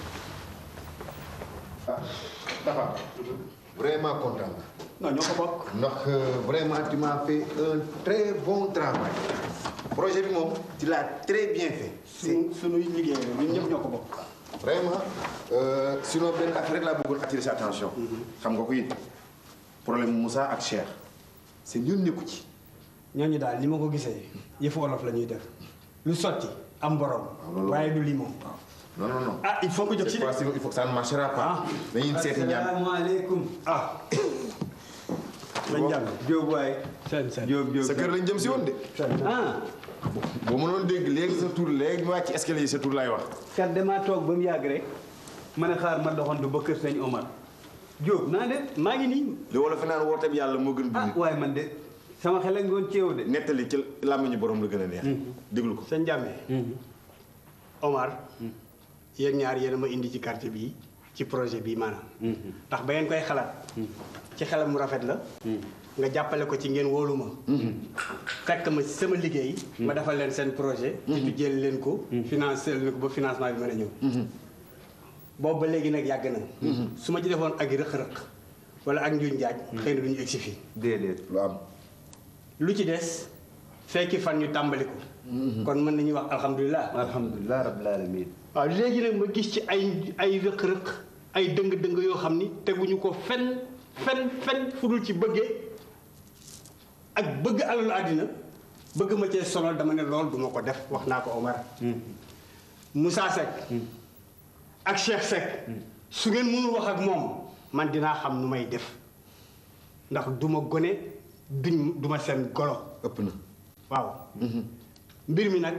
Tafa vraiment content non ñoo ko bokk. ndax vraiment tu m'as fait un très bon travail projet bi moom tu l'as très bien fait. suñu suñuy liggéey la ñun ñëpp ñoo ko bokk. vraiment euh, sinon benn affaire rek laa bëggoon attirer sa attention. xam nga ko it problème Moussa ak Cheikh seen yoon nekku ci. ñooñu daal li ma ko gisee yëfu olof la ñuy def lu sotti am borom. waaye du lii moom. non non non. ah il faut que jóg ci Cette fois-ci, il faut que ça ne marchera pas. dañuy seeti ñaan asalaamaaleykum. ah. lañ jàll Diop waay. Diop Diop sa kër lañ jëm si woon de. ah. boo mënoon dégg léegi sa tur léegi mu wàcc escalier yi sa tur laay wax. kat damaa toog ba mu yàgg rek ma ne xaar ma doxantu ba kër sëñ Omar Diop naa def maa ngi nii. li wala fi naan woote bi yàlla moo gën. ah waaye man de sama xel a ngi woon ci yow de. nettali ci làmmiñu borom la gën a neex. déglu ko. sëñ Jàmme Omar yéen ñaar yéen a ma indi ci quartier bii ci projet bii maanaam ndax ba ngeen koy xalaat ci xelam mu rafet la nga jàppale ko ci ngeen wóolu ma fekk ma ci sama liggéey ma defal leen seen projet ci jël leen ko financé leen ko ba financement bi mën a ñëw boobu ba léegi nag yàgg na su ma ci defoon ak rëq-rëq wala ak njuñ njaaj xëy na du ñu egsi fii déedéet lu am lu ci des fekki fan ñu tàmbali ko kon mën nañuy wax alhamdulilah alhamdulilah rabbil alamin waaw léegi nag ma gis ci ay ay rëq-rëq ay dëng-dëng yoo xam ni teguñu ko fen fen fen fudul ci bëggee ak bëgg alalu àddina bëgg ma cee sonal dama ne lool duma ko def wax naa ko Omar Moussa Seck ak Cheikh Seck su ngeen mënul wax ak moom man dinaa xam nu may def ndax duma gone duñ duma seen golo ëpp na waaw mbir mi nag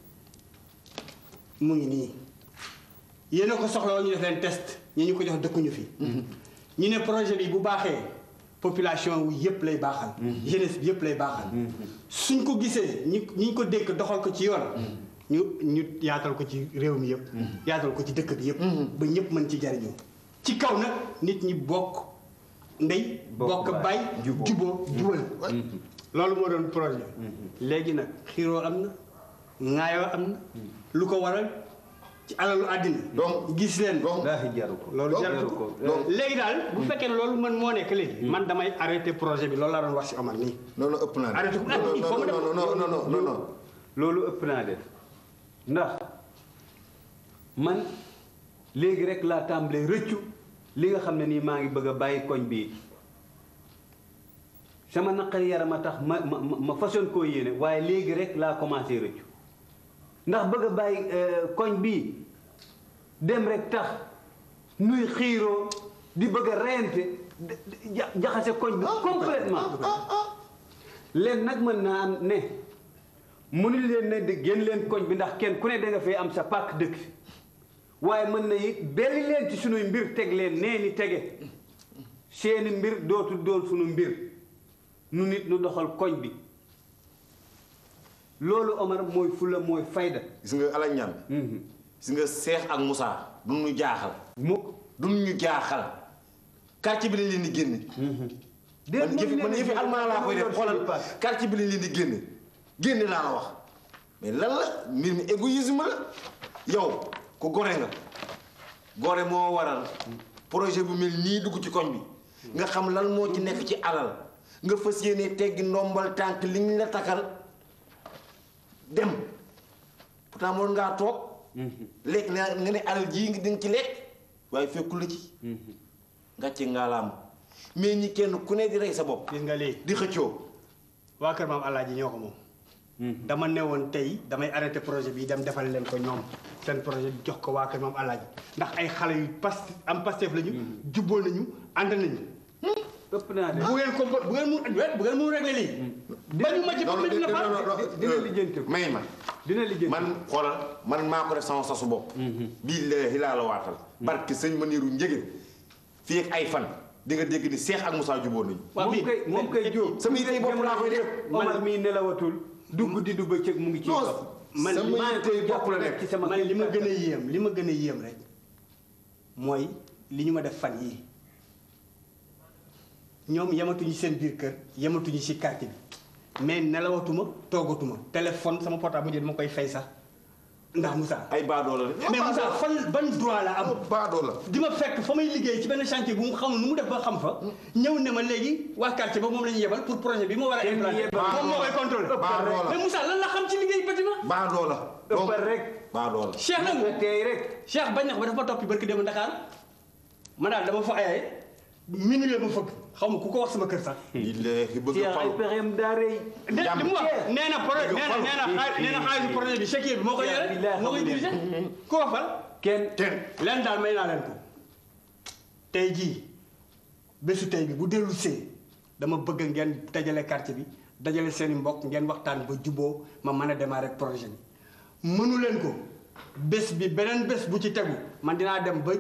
mu ngi nii yéen a ko soxla woon ñu def leen test ñi ñu ko jox dëkkuñu fi ñu ne projet bi bu baaxee population wu yëpp lay baaxal jeunesse bi yëpp lay baaxal suñ ko gisee ñi ñi ko dénk doxal ko ci yoon ñu ñu yaatal ko ci réew mi yëpp yaatal ko ci dëkk bi yëpp ba ñëpp mën ci jariñoo ci kaw nag nit ñi bokk ndey bokk bay juboo jubal loolu moo doon projet léegi nag xiiroo am na ŋaayoo am na lu ko waral ci alalu àddina donc gis leen laahi jaru ko loolu jaru ko léegi daal bu fekkee ne loolu man moo nekk léegi man damay arrêté projet bi loolu laa doon wax si Omar nii non non ëpp naa def. arrêté ko il faut mu def non non non non non non loolu ëpp naa def ndax man léegi rek laa tàmbalee rëccu li nga xam ne nii maa ngi bëgg a bàyyi koñ bii sama naqari yaram a tax ma ma ma façon koo yéene waaye léegi rek laa commencé rëccu ndax bëgg a bàyyi koñ bii dem rek tax nuy xiiroo di bëgg a reyante ja- jaxase koñ bi complètement leen nag mën naa am ne mënu leen ne di génn leen koñ bi ndax kenn ku ne da nga fay am sa pàkk dëkk fi waaye mën na it belli leen ci sunuy mbir teg leen nee ni tege seeni mbir dootul doon sunu mbir nu nit nu doxal koñ bi loolu Omar mooy fula mooy fayda gis nga ala ñaan gis nga Cheikh ak Moussa du ñu jaaxal mukk du ñu jaaxal quartier bi lañ leen di génne man yëfi man yëfi almaa laa koy def xoolal quartier bi lañ leen di génne génne laa la wax mais lan la mbir mi égoïsme la yow ku gore nga gore moo waral projet bu mel nii dugg ci koñ bi nga xam lan moo ci nekk ci alal nga fas yéene teggi ndombal tànk li ñu la takkal dem pourtant mënoon ngaa toog lekk na nga ne alal jii nga dinga ci lekk waaye fekkul la ci ngàcce ngaa la am mais ñi kenn ku ne di rey sa bopp gis nga lii di xëccoo waa kër maam Alaaji ñoo ko moom dama ne woon tey damay arrêté projet bi dem defal leen ko ñoom seen projet bi jox ko waa kër maam Alaaji ndax ay xale yu pas am pastef lañu jubboo nañu ànd nañu ëpp naa de bu ngeen ko bu ngeen mu bu ngeen mu réglé lii bañu ma ci non bopp dina fa dina lijjanti ko may ma dina lijjanti man xoolal man maa ko def sama sasu bopp billaahi laa la waatal barke sëñ Maniru Njëgën fii ak ay fan di nga dégg ni Cheikh ak Moussa juboo nañu moom kay moom kay jóob sama yitey bopp laa koy def Omar mii nelawatul du guddi du bëccëg mu ngi ci non kaw man sama maa yitte ngi bopp koy la jàpp nekk. rek ci sama man li ma gën a yéem li ma gën a yéem rek mooy li ñu ma def fan yii ñoom yamatuñu seen biir kër yamatuñu ci quartier bi mais nelawatuma toogatuma téléphone sama portable mu dama koy fay sax ndax Moussa. ay baadoo la de. mais Moussa fan ban droit la am. baadoo la. di ma fekk fa may liggéey ci benn chantier bu mu xamul nu mu def ba xam fa. ñëw ne ma léegi waa quartier ba moom la ñu yebal pour projet bi ma war a implanter. moom moo koy contrôler. baadoo la mais Moussa lan la xam ci liggéey bâtiment. baadoo la. donc rek. baadoo la. Cheikh nag tey rek. Cheikh bañ na ko ba dafa ma toppi barki dem Dakar ma daal dama fa ayaye minuit la ma fëgg xaw ma ku ko wax sama kër sax. billaahi bëgg Cheikh fal. ay pexeem daa rëy. de li mu wax nee na projet nee na nee na xaal- nee na xaalisu projet bi chèque bi moo koy yore moo koy dirigé ku ko fal. kenn kenn leen daal may naa leen ko tey jii bésu tey bi bu dellu see dama bëgg ngeen dajale quartier bi dajale seen i mbokk ngeen waxtaan ba juboo ma mën a démarrer projet bi mënu leen ko bés bi beneen bés bu ci tegu man dinaa dem ba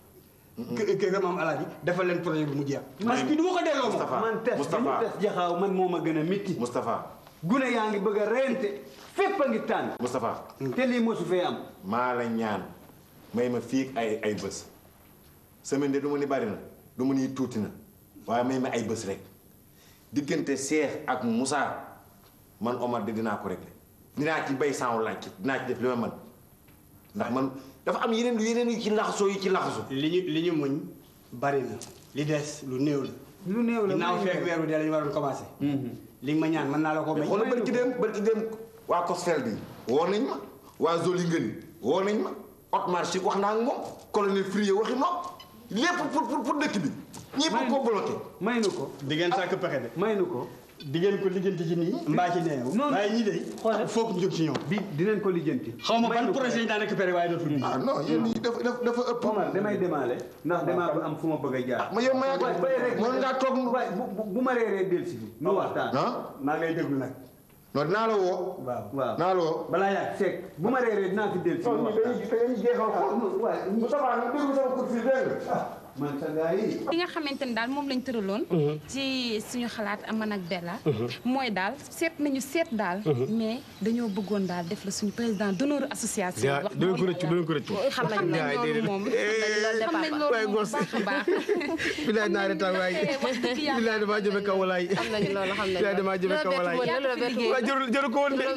kë kër maam alaaji defal leen projet bi mu jeex. parce que du ma ko delloo moom. man tes bi ñu tes jaxaaw man moo ma gën a métti. Moustapha. gune yaa ngi bëgg a reyante fépp a ngi tànn. Moustapha. te lii mosu fee am. maa la ñaan may ma fii ak ay ay bés semaine de du ma ni bari na du ma ni tuuti na waaye may ma ay bés rek diggante Cheikh ak Moussa man Omar de dinaa ko régler dinaa ci bay saawu laaj dinaa ci def li ma mën ndax man dafa am yeneen yeneen yu ci laxasoo yu ci laxasu li ñu li ñu muñ bari na li des lu néew la. lu néew la ginnaaw feeg weer bi dee la ñu waroon commencé. li nga ma ñaan mën naa la ko may. xoolal barki dem barki dem waa Cosfel bi woo nañ ma waa Zoli Ngëni woo nañ ma Otmar Chik wax naa ak moom colonel Frié waxi moom lépp pour pour pour dëkk bi ñëpp ko bloqué. may nu ko. di ngeen sàkk pexe de. may nu ko. di ngeen ko lijjanti ci nii. mbaa ci neew. non waaye ñii de. xoolal foog ñu jóg ci ñoom. bi dinañ ko lijjanti. xaw ma ban projet yi daan récupéré waaye dootul nii. ah non yéen ñii dafa dafa dafa ëpp. Omar damay demaale ndax damaa ba am fu ma bëgg a jaar. ma yow ma yàgg waay bay rek mën ngaa toog waay bu bu ma reeree dellu si fi. nu waxtaan. ah maa ngay déglu nag. non dinaa la woo. waaw waaw naa la woo. balaa yàgg fekk bu ma reeree dinaa fi dellu si. nu waxtaan dañuy jeexal xool. waay Moustapha nga déglu sama kur fii dégg nga. man sa gars yi. li nga xamante ni daal moom lañ tëraloon. ci suñu xalaat man ak Bella. mooy daal seet nañu seet daal. mais dañoo bëggoon daal def la suñu président d'honneur association. wax dinañ ko rëccu dinañ ko rëccu. xam nañ loolu moom xam nañ loolu moom bu baax a baax. bilaay naa retaan waay wax dëgg yàlla bilaay damaa jëme kaw walaay. xam nañu loolu xam nañu bilaay damaa jëme kaw walaay. waaw jëru jëru ko woon de.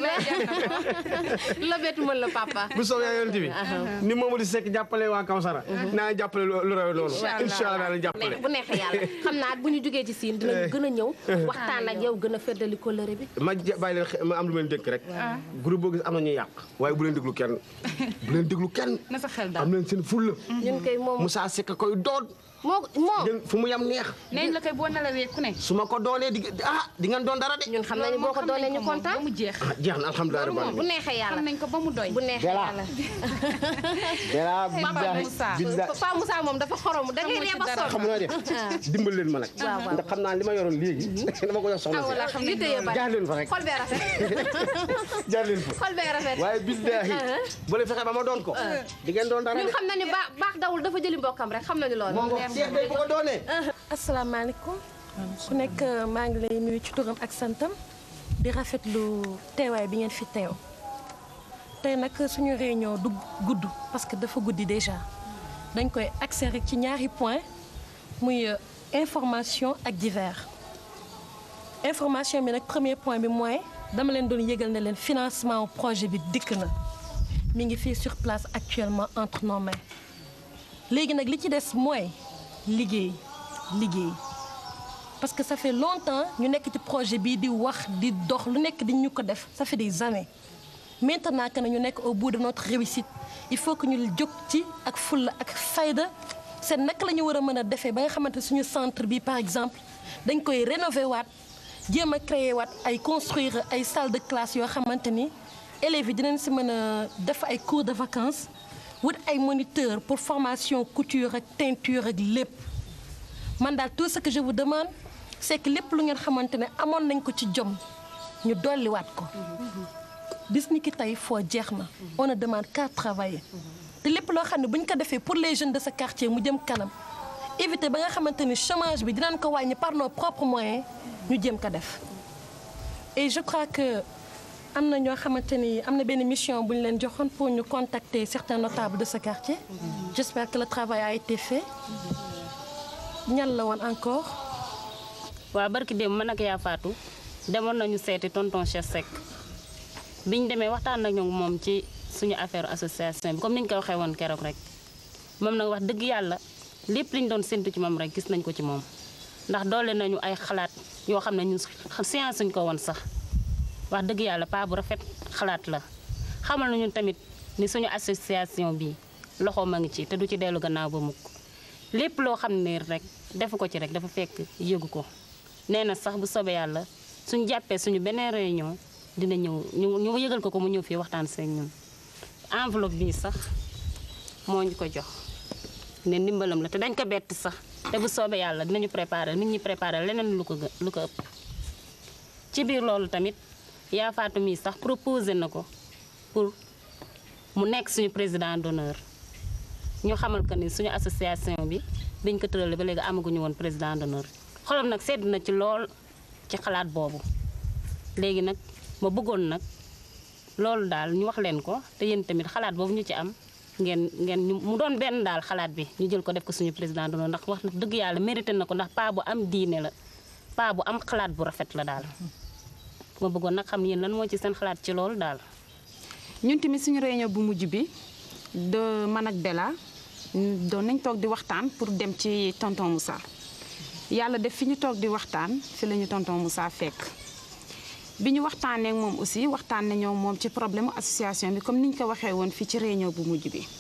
la bettu mën la papa. bu soobee yaa yonent bi ni Mamadou Seck jàppale waa Kawsara naa jàppale lu raw loolu incha allah naa leen jàppale bu neexee yàlla xam naa bu ñu jógee ci siin dinañu gën a ñëw waxtaan ak yow gën a feddali kóllëre bi ma ja- bàyyi leen xe- ma am lu ma leen dénk rek groupe boo gis am na ñuy yàq waaye bu leen déglu kenn bu leen déglu kenn na sa xel daal am leen seen fulla ñun koy moom Moussa Seck koy doon moo moom ngeen fu mu yam neex nañ la koy boo nelawee ku ne. su ma ko doonee di ah di ngeen doon dara de ñun xam nañu boo ko doonee ñu kontaan ba mu jeex. ah jeex na alhamdulilah loolu rabbil moom bu alamin neexee yàlla xam nañ ko ba mu doy. bu neexee Bella. yàlla Bella Papa billahi Moussa billahi Papa Moussa moom dafa xorom da ngay ree ba sonn xam nga def dimbal leen ma nag waaw waaw. ndax xam naa li ma yoroon léegi dama ko jox soxna ah wala xam nañ si jaar leen fa rek xol bee rafet jaar leen fa xol bee rafet waaye billahi bu leen fexe ba ma doon ko di ngeen doon dara ñun de xam nañu baax baax dawul dafa jëli mbokkam rek xam nañu loolu Moo ngo Cheikh day bu ko doonee asalaamaaleykum ku nekk maa ngi lay nuyu ci turam ak santam di rafetlu teewaay bi ngeen fi teew tey nag suñu réunion du gudd parce que dafa guddi déjà dañ koy accès rek ci ñaari point muy euh, information ak divers information bi nag premier point bi mooy dama leen doon yëgal ne leen financement projet bi dikk na mi ngi fii sur place actuellement entre nos mains léegi nag li ci des mooy liggéey liggéey parce que ça fait longtemps ñu nekk ci projet bii di wax di dox lu nekk di ñu ko def ça fait des années maintenant que ñu nekk au bout de notre réussite il faut que ñu jóg ci ak fulla ak fayda seen naka la ñu war a mën a defee ba nga xamante suñu centre bi par exemple dañ koy rénover waat jéem a créer waat ay construire ay salle de classe yoo xamante ni élèves yi dinañ si mën a def ay cours de vacances wut ay moniteurs pour formation couture ak teinture ak lépp man daal tout ce que je vous demande c'est que lépp lu ngeen xamante ne amoon nañ ko ci jom ñu dolliwaat ko bis ni ki tey foo jeex na on ne demande qu'à travailler te lépp loo xam ne bu ñu ko defee pour les jeunes de ce quartier mu jëm kanam éviter ba nga xamante ni chômage bi dinañ ko wàññi par nos propres moyens ñu jëm ko def et je crois que am na ñoo xamante ni am na benn mission bu ñu leen joxoon pour ñu contacter certains notables de ce quartier. j'espère que le travail a été fait. ñan la woon encore. waaw barki démb man ak yaa Fatou demoon nañu seeti tonton Cheikh Seck biñ demee waxtaan nañu moom ci suñu affaire association bi comme niñ ko waxee woon keroog rek moom nag wax dëgg yàlla lépp liñ doon séntu ci moom rek gis nañ ko ci moom ndax doole nañu ay xalaat yoo xam ne ñun science suñ ko woon sax wax dëgg yàlla paa bu rafet xalaat la xamal nañu tamit ni suñu association bi loxo ma ngi ci te du ci dellu gannaaw ba mukk lépp loo xam ne rek defu ko ci rek dafa fekk yëgu ko nee na sax bu soobee yàlla suñ jàppee suñu beneen réunion dina ñëw ñu ñu yëgal ko ko mu ñëw fii waxtaan seen ñun enveloppe bii sax moo ñu ko jox ne ndimbalam la te dañ ko bett sax te bu soobee yàlla dinañu préparer nit ñi préparer leneen lu ko gë- lu ko ëpp ci biir loolu tamit yaa faatu mii sax proposé na ko pour mu nekk suñu président d'honneur ñu xamal que ni suñu association bi biñ ko tëralee ba léegi amaguñu woon président d'honneur xolam nag sedd na ci lool ci xalaat boobu léegi nag ma bëggoon nag loolu daal ñu wax leen ko te yéen tamit xalaat boobu ñu ci am ngeen ngeen ñu mu doon benn daal xalaat bi ñu jël ko def ko suñu président d'honneur ndax wax dëgg yàlla mérité na ko ndax paa bu am diine la paa bu am xalaat bu rafet la daal ma bëggoon nag xam yéen lan moo ci seen xalaat ci loolu daal ñun tamit suñu réunion bu mujj bi de man ak Bella doon nañ toog di waxtaan pour dem ci tonton Moussa yàlla def fi ñu toog di waxtaan fi la ñu tonton Moussa fekk bi ñu waxtaanee ak moom aussi waxtaan nañoo moom ci problème association bi comme ni ñu ko waxee woon fii ci réunion bu mujj bi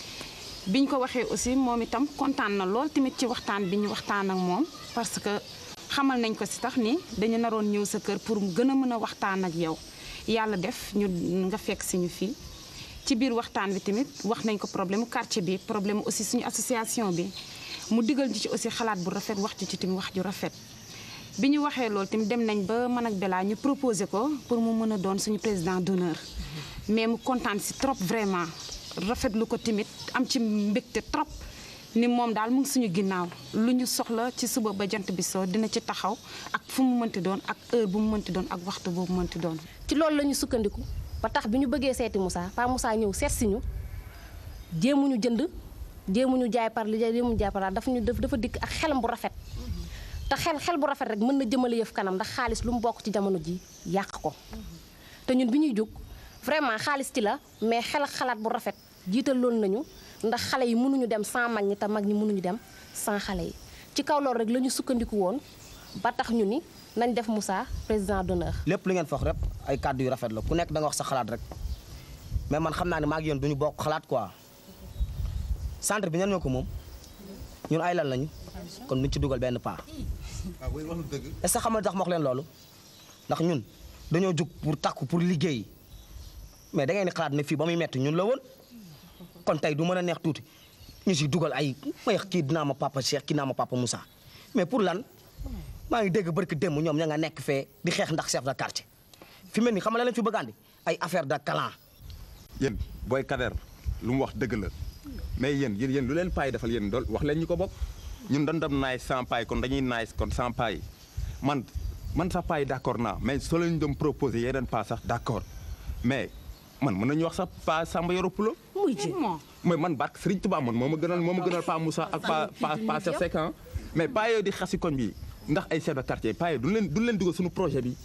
bi ñu ko waxee aussi moom itam kontaan na lool tamit ci waxtaan bi ñu waxtaan ak moom parce que xamal nañ ko si tax ni dañu naroon ñëw sa kër pour gën a mën a waxtaan ak yow yàlla def ñu nga fekk si ñu fii ci biir waxtaan bi tamit wax nañ ko problème mu quartier bi problème aussi suñu association bi mu digal ñu ci aussi xalaat bu rafet wax ci tamit wax ju rafet bi ñu waxee loolu tamit dem nañ ba man ak Bella ñu proposé ko pour mu mën a doon suñu président d'honneur mais mu kontaan si trop vraiment rafetlu ko tamit am ci mbégte trop ni moom daal mu ngi suñu ginnaaw lu ñu soxla ci suba ba jant bi soo dina ci taxaw ak fu mu mënti doon ak heure bu mu mënti doon ak waxtu boobu mënti doon. ci loolu la ñu sukkandiku ba tax bi ñu bëggee seeti Moussa Pa Moussa ñëw seet si ñu jéemuñu jënd jéemuñu jaay par li jéemuñu jaay par dafa ñu def dafa dikk ak xelam bu rafet te xel xel bu rafet rek mën na jëmale yëf kanam ndax xaalis lu mu bokk ci jamono ji yàq ko te ñun bi ñuy jóg vraiment xaalis ci la mais xel ak xalaat bu rafet jiital loolu nañu ndax xale yi mënuñu dem sans mag ñi te mag ñi mënuñu dem sans xale yi ci kaw loolu rek la ñu sukkandiku woon ba tax ñu ni nañ def Moussa président d'honneur lépp lu ngeen foog rek ay kàddu yu rafet la ku nekk da nga wax sa xalaat rek mais man xam naa ne maa ngi yéen duñu bokk xalaat quoi centre bi ñan ñoo ko moom ñun ay lan lañu kon duñ ci dugal benn pas est-ce que xam nga tax ma wax leen loolu ndax ñun dañoo jug pour takku pour liggéey mais da ngeen di xalaat ne fii ba muy metti ñun la woon kon tey du mën a neex tuuti ñu si dugal ay may kii dinaa ma papa Cheikh kii dinaa ma papa Moussa mais pour lan maa ngi dégg barki démb ñoom ña nga nekk fee di xeex ndax chef de quartier fi mel ni xam nga la leen fi bëgg andi ay affaire de clan yéen booy Kader lu mu wax dëgg la mais yéen yéen yéen lu leen paay defal yéen dool wax leen ñu ko bokk ñun dañ dem naay sans paay kon dañuy naay kon sans paay man man sax paay d'accord naa mais soo leen doon proposé yeneen pas sax d'accord mais man mën nañu wax sax pa Samba Yoro Pulo muy ji mais man barke Serigne Touba man moo ma gënal moo ma gënal pa Moussa ak pa pa pa Cheikh Seck ah mais pas yooyu di xasi koñ bi ndax ay chef de quartier pas yooyu duñ leen duñ leen dugal suñu projet bi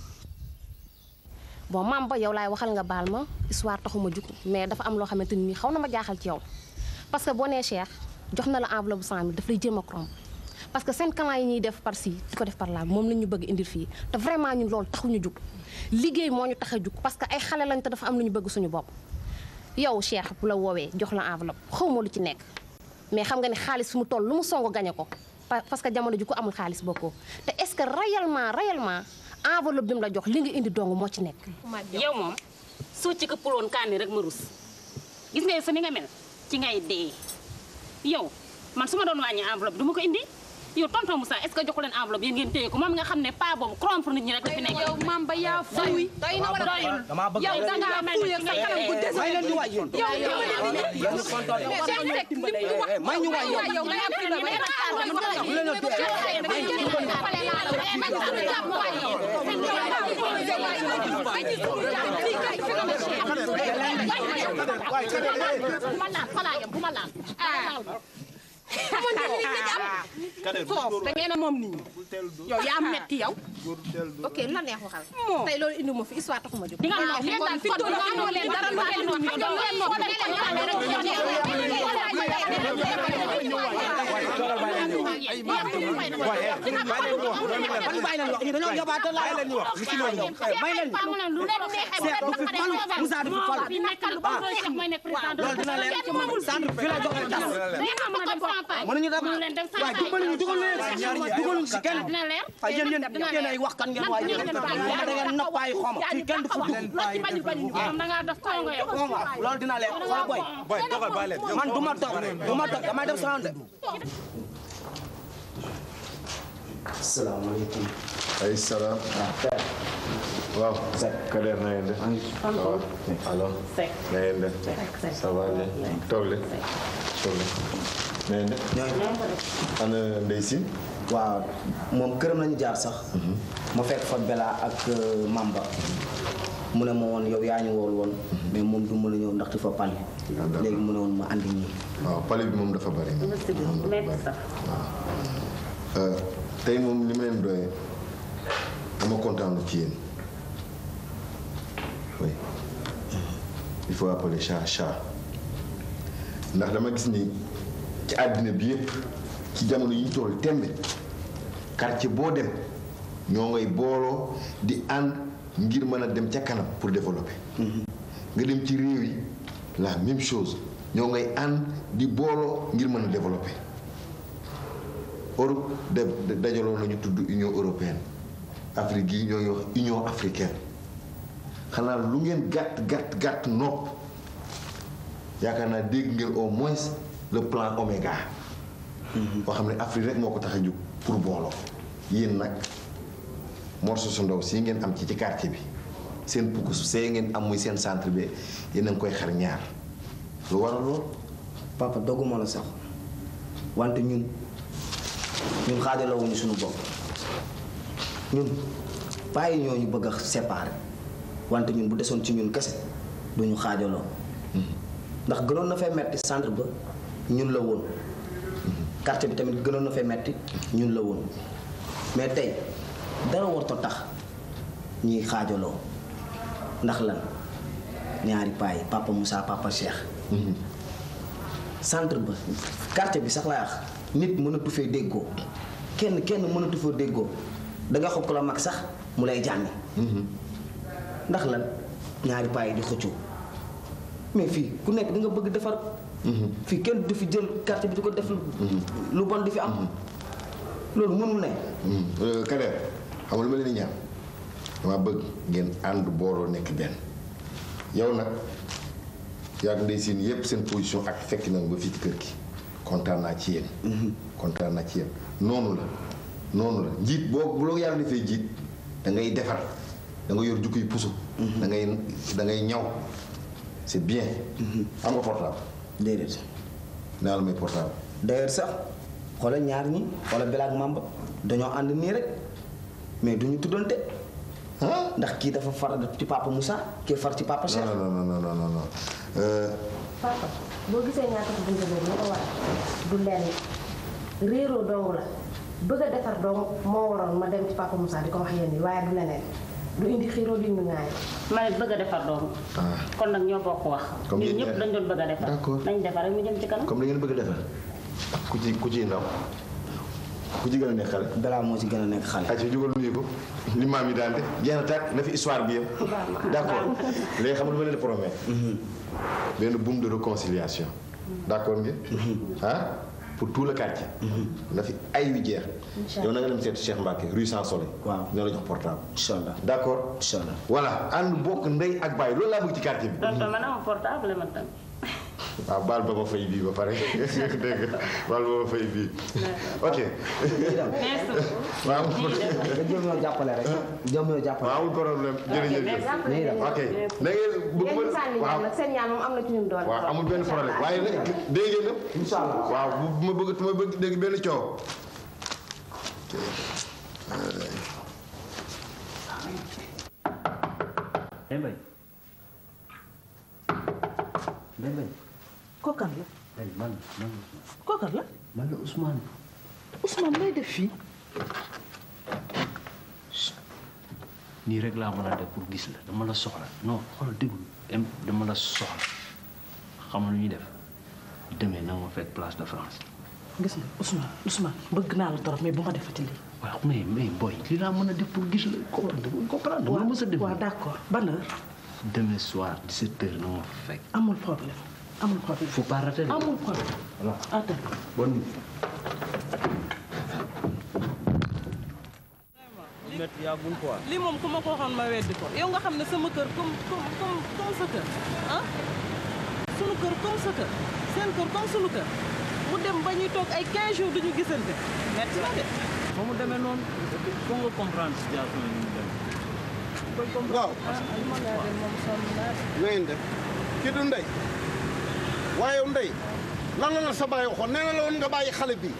bon maam ba yow laay waxal nga baal ma histoire taxuma jug mais dafa am loo xamante ni xaw na ma jaaxal ci yow parce que boo nee Cheikh jox na la enveloppe bu 100000 daf lay jéem a corrompre parce que seen clan yi ñuy def par ci di ko def par là moom la ñu bëgg indil fii te vraiment ñun loolu taxuñu jug liggéey moo ñu tax a jug parce que ay xale lañ te dafa am lu ñu bëgg suñu bopp yow Cheikh bu la woowee jox la enveloppe xaw ma lu ci nekk mais xam nga ne xaalis fi mu toll lu mu songo gañe ko parce que jamono ji ko amul xaalis bokkoo te est-ce que réellement réellement enveloppe bi mu la jox li nga indi dong moo ci nekk. yow moom soo ci këppaloon kaani rek ma rus gis nga sa ni nga mel ci ngay dee yow man su ma doon wàññi enveloppe du ma ko indi yow tonton Moussa est-ce que joxu leen enveloppe yéen ngeen téye ko moom nga xam ne pas boobu corrompre nit ñi rek la fi nekk. yow maam ba yaa fuuy doy na wala doyul damaa bëgg yow da ngaa fuuy ak sa kanam gu des may leen ñu waay yoon yow yow may ñu waay yoon yow nga yàpp na ba bu leen a dee Thank you. bu ma laal fa laa yem bu ma laal. ah xamoon nga ni li am. foofu da ngeen a moom nit ñi. yow yaa metti yow. ok lu la neex waxal. tey loolu indi ma fi histoire taxuma jóg. di nga am yéen daal fi doon amoo leen dara lu ngeen di xam ngeen leen mënuñu dem waaye dimbali ñu dugal leen dugaluñ si kenn waaye yéen yéen yéen ay wax kan ngeen waaye yéen da ngeen nappaay xoma fii kenn du fa dugg loolu dina leen xool boy boy dogal bàyyi leen man du ma toog du ma toog damay def sama de salaamaaleykum. ay salaam. waaw. Kader na ngeen def. waaw alors. na ngeen def. ça va bien. toog leen. toog leen. na ngeen def. ana Ndeye Sine. waaw moom këram lañu jaar sax ma fekk fa Bella ak euh, Mamba mu ne ma woon yow yaa ñu wool woon mais moom du mën a ñëw ndax dafa pali léegi mu ne woon ma andi ñii waaw pale bi moom dafa bari. moom dafa bari. waaw. tey moom li ma leen doyee dama kontaan ci yéen oui il faut appeler chat chat ndax dama gis ni ci àddina bi yépp ci jamono yi ñu toll tembe quartier boo dem ñoo ngay booloo di ànd ngir mën a dem ca kanam pour développer. nga dem ci réew yi la même chose ñoo ngay ànd di booloo ngir mën a développer. Europe de de- dajaloo nañu tudd Union européenne Afrique gi ñoo ngi wax Union africaine xanaa lu ngeen gàtt gàtt gàtt nopp yaakaar naa dégg ngeen au moins le plan Oméga. boo xam ne Afrique rek moo ko tax a jóg pour booloo. yéen nag morceau su ndaw si ngeen am ci ci quartier bi seen pukkus see ngeen am muy seen centre bi yéen a ngi koy xar ñaar lu waral lool. papa dogguma la sax wante ñun ñun xaajalawuñu suñu bopp ñun bàyyi ñoo ñu bëgg a séparer wante ñun bu desoon ci ñun kese duñu xaajaloo ndax gënoon na fay metti centre ba ñun la woon quartier bi tamit gënoon na fay metti ñun la woon mais tey dara warto tax ñuy xaajaloo ndax lan ñaari paa yi papa Moussa papa Cheikh centre ba quartier bi sax laa wax nit mënatu fee déggoo kenn kenn mënatu fee déggoo da nga xob ko la mag sax mu lay jànni ndax lan ñaari paa yi di xëccoo mais fii ku nekk da nga bëgg defar fii kenn du fi jël quartier bi di ko def lu bon di fi am loolu mënul ne Kader xam nga lu ma leen di ñaan dama bëgg ngeen ànd booloo nekk benn yow nag yaag ndey seen yépp seen position ak fekk nañ ba fii ci kër gi kontaan naa ci yéen kontaan naa ci yéen noonu la noonu la njiit boo bu la yàlla defee njiit da ngay defar da nga yor jukki puso da ngay da ngay ñaw c'est bien am nga portable déedéet naa la may portable d'ailleurs sax xoolal ñaar ñi wala Bella ak Mamba dañoo ànd nii rek mais duñu tuddante ndax kii dafa far ci papa Moussa kii far ci papa Cheikh. non non non non non non Euh, papa boo gisee ñaata ko bunte boobu lu ko war du lenn réeroo dong la bëgg a defar dong moo waroon ma dem ci papa Moussa di ko wax yéen ñi waaye du leneen du indi xiiroo du indi ŋaay ma ne bëgg a defar doom kon nag ñoo bokk wax Comme ñun yéen ñëpp ñaar. dañ doon bëgg a defar D'accord. nañ defar rek mu jëm ci kanam comme da ngeen bëgg a defar ku ci ku ci ndaw ku ci gën a nekk xale. Bella moo ci gën a nekk xale. ayca jugal nuyu ko li maam yi daan def jeex na tàkk na fi histoire bi yëpp. d' accord léegi xam nga lu ma leen di promettre. benn boum de réconciliation. d' accord ngeen. ah pour tout le quartier. na fi ay wi jeex. Inch'Allah. yow na nga dem seeti Cheikh Mbacke rue Sans Soleil. waaw dina la jox portable. incha allah d' accord. incha allah voilà ànd bokk ndey ak baay loolu laa bëgg ci quartier bi. tonton man ama portable man tam waaw baal ba ma fay bii ba pare dégg nga baal ba ma fay bii ok. merci waaw. nga jëm ñoo jàppale rek. jëm ñoo jàppale. waaw amul problème jërëjëf. ok na ngeen bëgg yéen ñi sànni waaw ñaan nag seen ñaan moom am na ci ñun doole waaw amul benn problème waaye nag dégg ngeen nag. incha allah waaw bu ma bëgg ma bëgg dégg benn coow. eh Mbaye Ndeye Mbaye. kookan la Ndeye man man kookan la man la Ousmane. Ousmane lay def fii nii rek laa mën a def pour gis la dama la soxla non xool déglu em dama la soxla xam nga lu ñuy def demee na ma fekk place de France. gis nga Ousmane Ousmane bëgg naa la torop mais bu ma defati lii waaw mais mais boy li laa mën a def pour gis la comprendre comprendre dama la mës a def. waaw d'accord ban heure demain soir 17 heures na ma fekk. amul problème amul problème faut pas rater de. amul problème voilà attends bonne nuit. métti yàggul quoi. lii moom ku ma ko waxoon ma weddi ko yow nga xam ne sama kër comme comme comme comme sa kër ah sunu kër comme sa kër seen kër comme sunu kër mu dem ba ñuy toog ay 15 jours duñu gisante metti na de. ba mu demee noonu foo nga comprendre situation yi ñu dem. waaw li ma laa dem moom sonn naa de. na ngeen def kii du ndey waaye yow ndey lan la la sa bàyyi waxoon nee na la woon nga bàyyi xale bi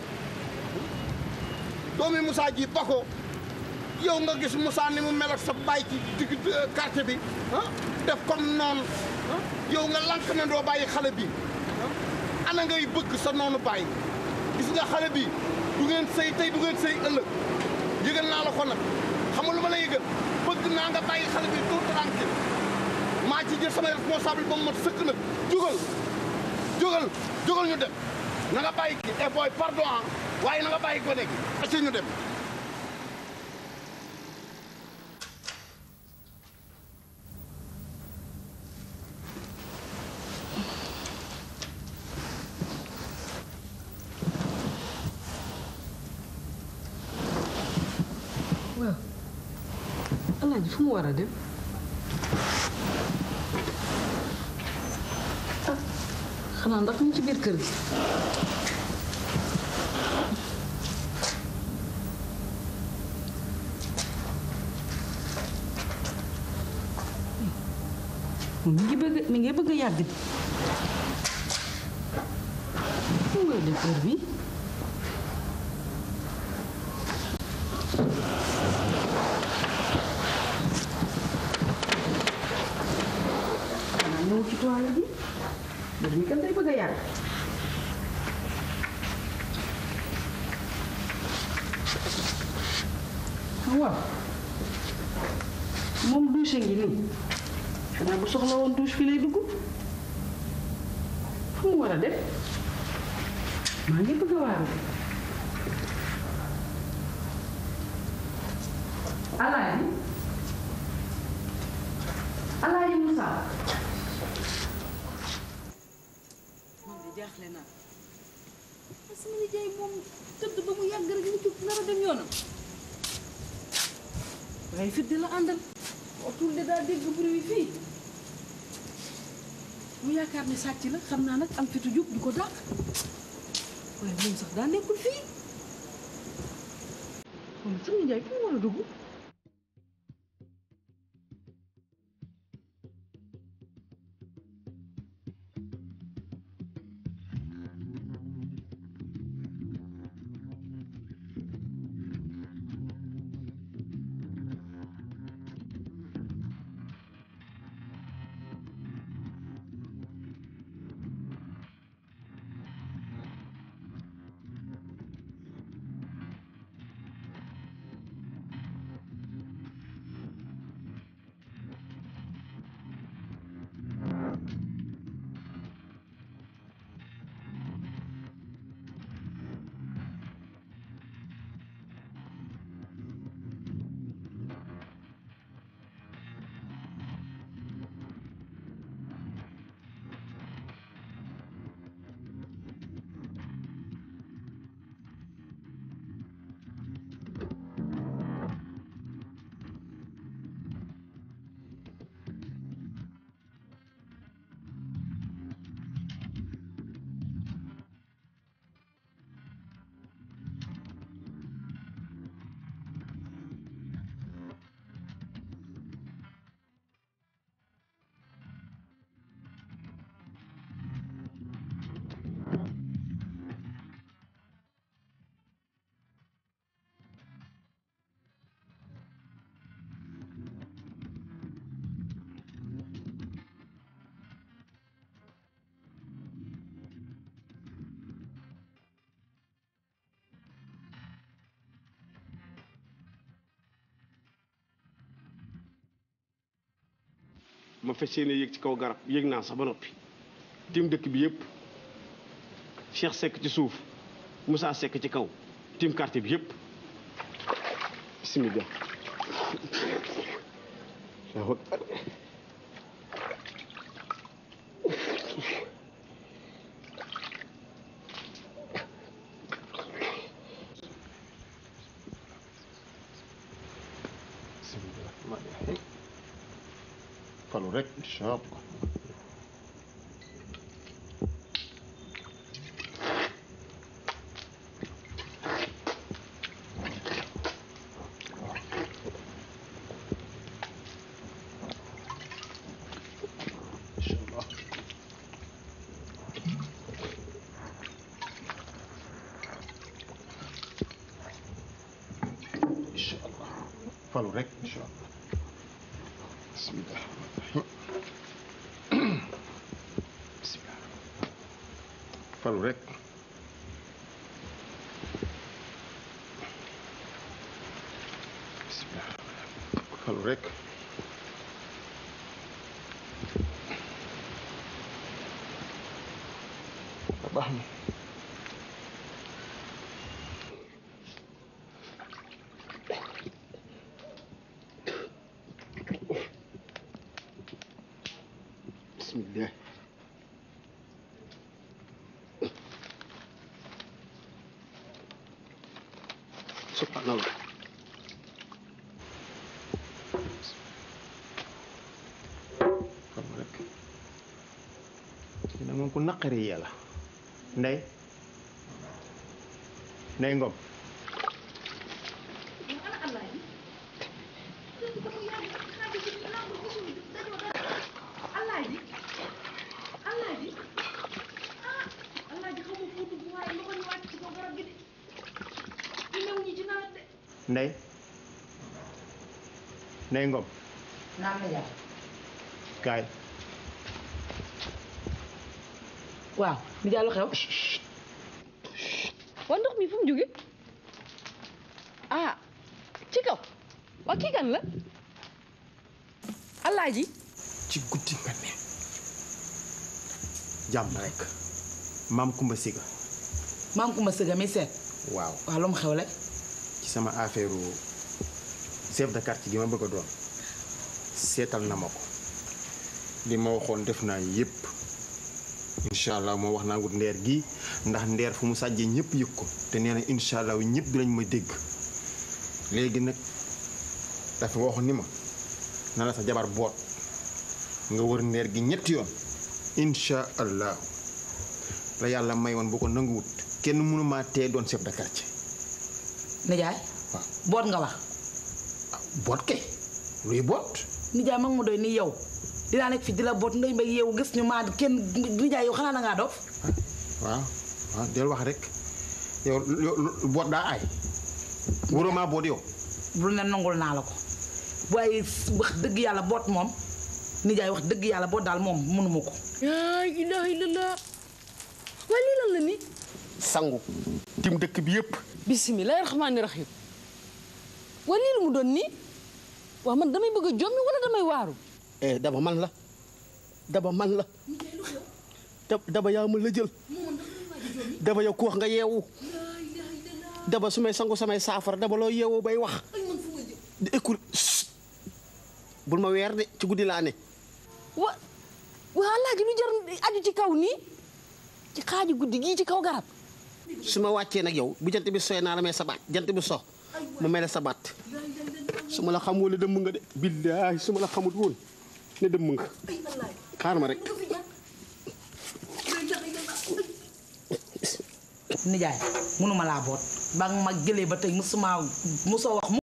doomi Moussa ji ba ko yow nga gis Moussa ni mu mel ak sa baay ci digg quartier bi ah def comme noonu ah yow nga lank ne doo bàyyi xale bi ah ana ngay bëgg sa noonu bàyyi gis nga xale bi du ngeen sëy tey du ngeen sëy ëllëg yëgal naa la ko nag xam nga lu ma la yëgal bëgg naa nga bàyyi xale bi tout tranquille maa ci jël sama responsable ba mu mat sëkk nag jógal jógal jógal ñu dem na nga bàyyi kii eh booy pardon ah waaye na nga bàyyi gone gi acca ñu dem waaw alaaji fu mu war a dem ah xanaa ndax mu ci biir kër gi mi ngi bëgg mi ngi bëgg a yàgg di fu mu war a dem heure bi xanaa ñëw ci toile bi mbir mi kan day bëgg a yàgg ah waaw moom douche ngi nii xanaa bu soxla woon douche fii lay dugg fu mu war a def maa ngi bëgg a waaru alaaji alaaji Moussa man de jaaxle naa parce que sama nijaay moom tëdd ba mu yàgg rek mu jóg nar a dem yoonam waaye fit di la àndal otul de daa dégg bruit bi fii mu yaakaar ne sàcc la xam naa nag am fitu jóg du ko dàq waaye moom sax daa nekkul fii moom sama nijaay fu mu war a dugg ma fas yéene yéeg ci kaw garab yéeg naa sax ba noppi tim dëkk bi yëpp Cheikh Seck ci suuf Moussa Seck ci kaw tim quartier bi yëpp bismillah Allahu akbar. bismillah rahmaani rahiim falu rek incha allah incha allah falu rek incha allah bismillah bismillah falu rek bismillah falu rek baax na bismillah subhanallah xam nga rek dina moom ku naqari yàlla ndey ndey ngom ndey ndey ngom naam na jaay kaay waaw ni jàllu xew waa ndox mi fu mu jóge ah ci kaw waa kii kan la alaaji ci guddi nga ne jàmm rek maam Kumba Siga maam ku ma sëga mi seet waaw waaw lu mu xew la ci sama affaire chef de quartier gi ma bëgg a doon seetal na ma ko li ma waxoon def naa yépp incha allah moo wax naa wut ndeer gi ndax ndeer fu mu sàjjee ñëpp yëg ko te nee na incha allah ñëpp dinañ ma dégg léegi nag dafa waxoon ni ma na la sa jabar boot nga wër ndeer gi ñetti yoon incha allah la yàlla may woon bu ko nanguwut kenn mënu maa tee doon chef de quartier nijaay boot nga wax boot kay luy boot nijaay mag mu doy ni yow dinaa nekk fi di la boot ngay mbay yow gis ñu maa kenn nijaay yow xanaa da ngaa dof waaw waaw del wax rek yow yow boot daa aay wóoroo maa boot yow bu ne nangul naa la ko waaye wax dëgg yàlla boot moom nijaay wax dëgg yàlla boot daal moom mënuma ko yaa ilaha illallah waa lii lan la ni sangu tim dëkk bi yëpp bisimilahi rahmaani rahim waa lii lu mu doon nii waa man damay bëgg a jommi wala damay waaru eh daba man la daba man la da- daba yaa ma la jël daba yow ku wax nga yeewu daba su may sangu samay saafara daba loo yeewoo bay wax di écoute bul ma weer de ci guddi laa ne wa waa alaaji lu jar aju ci kaw nii ci xaaju guddi gii ci kaw garab su ma wàccee nag yow bu jant bi soy naa la may sabaat jant bi sox mu mel ne sabaat su ma la xam woon ne dëmm nga de billaahi su ma la xamut woon ne dëmm nga xaar ma rek nijaay mënuma laa boot ba nga ma jëlee ba tey musuma musoo wax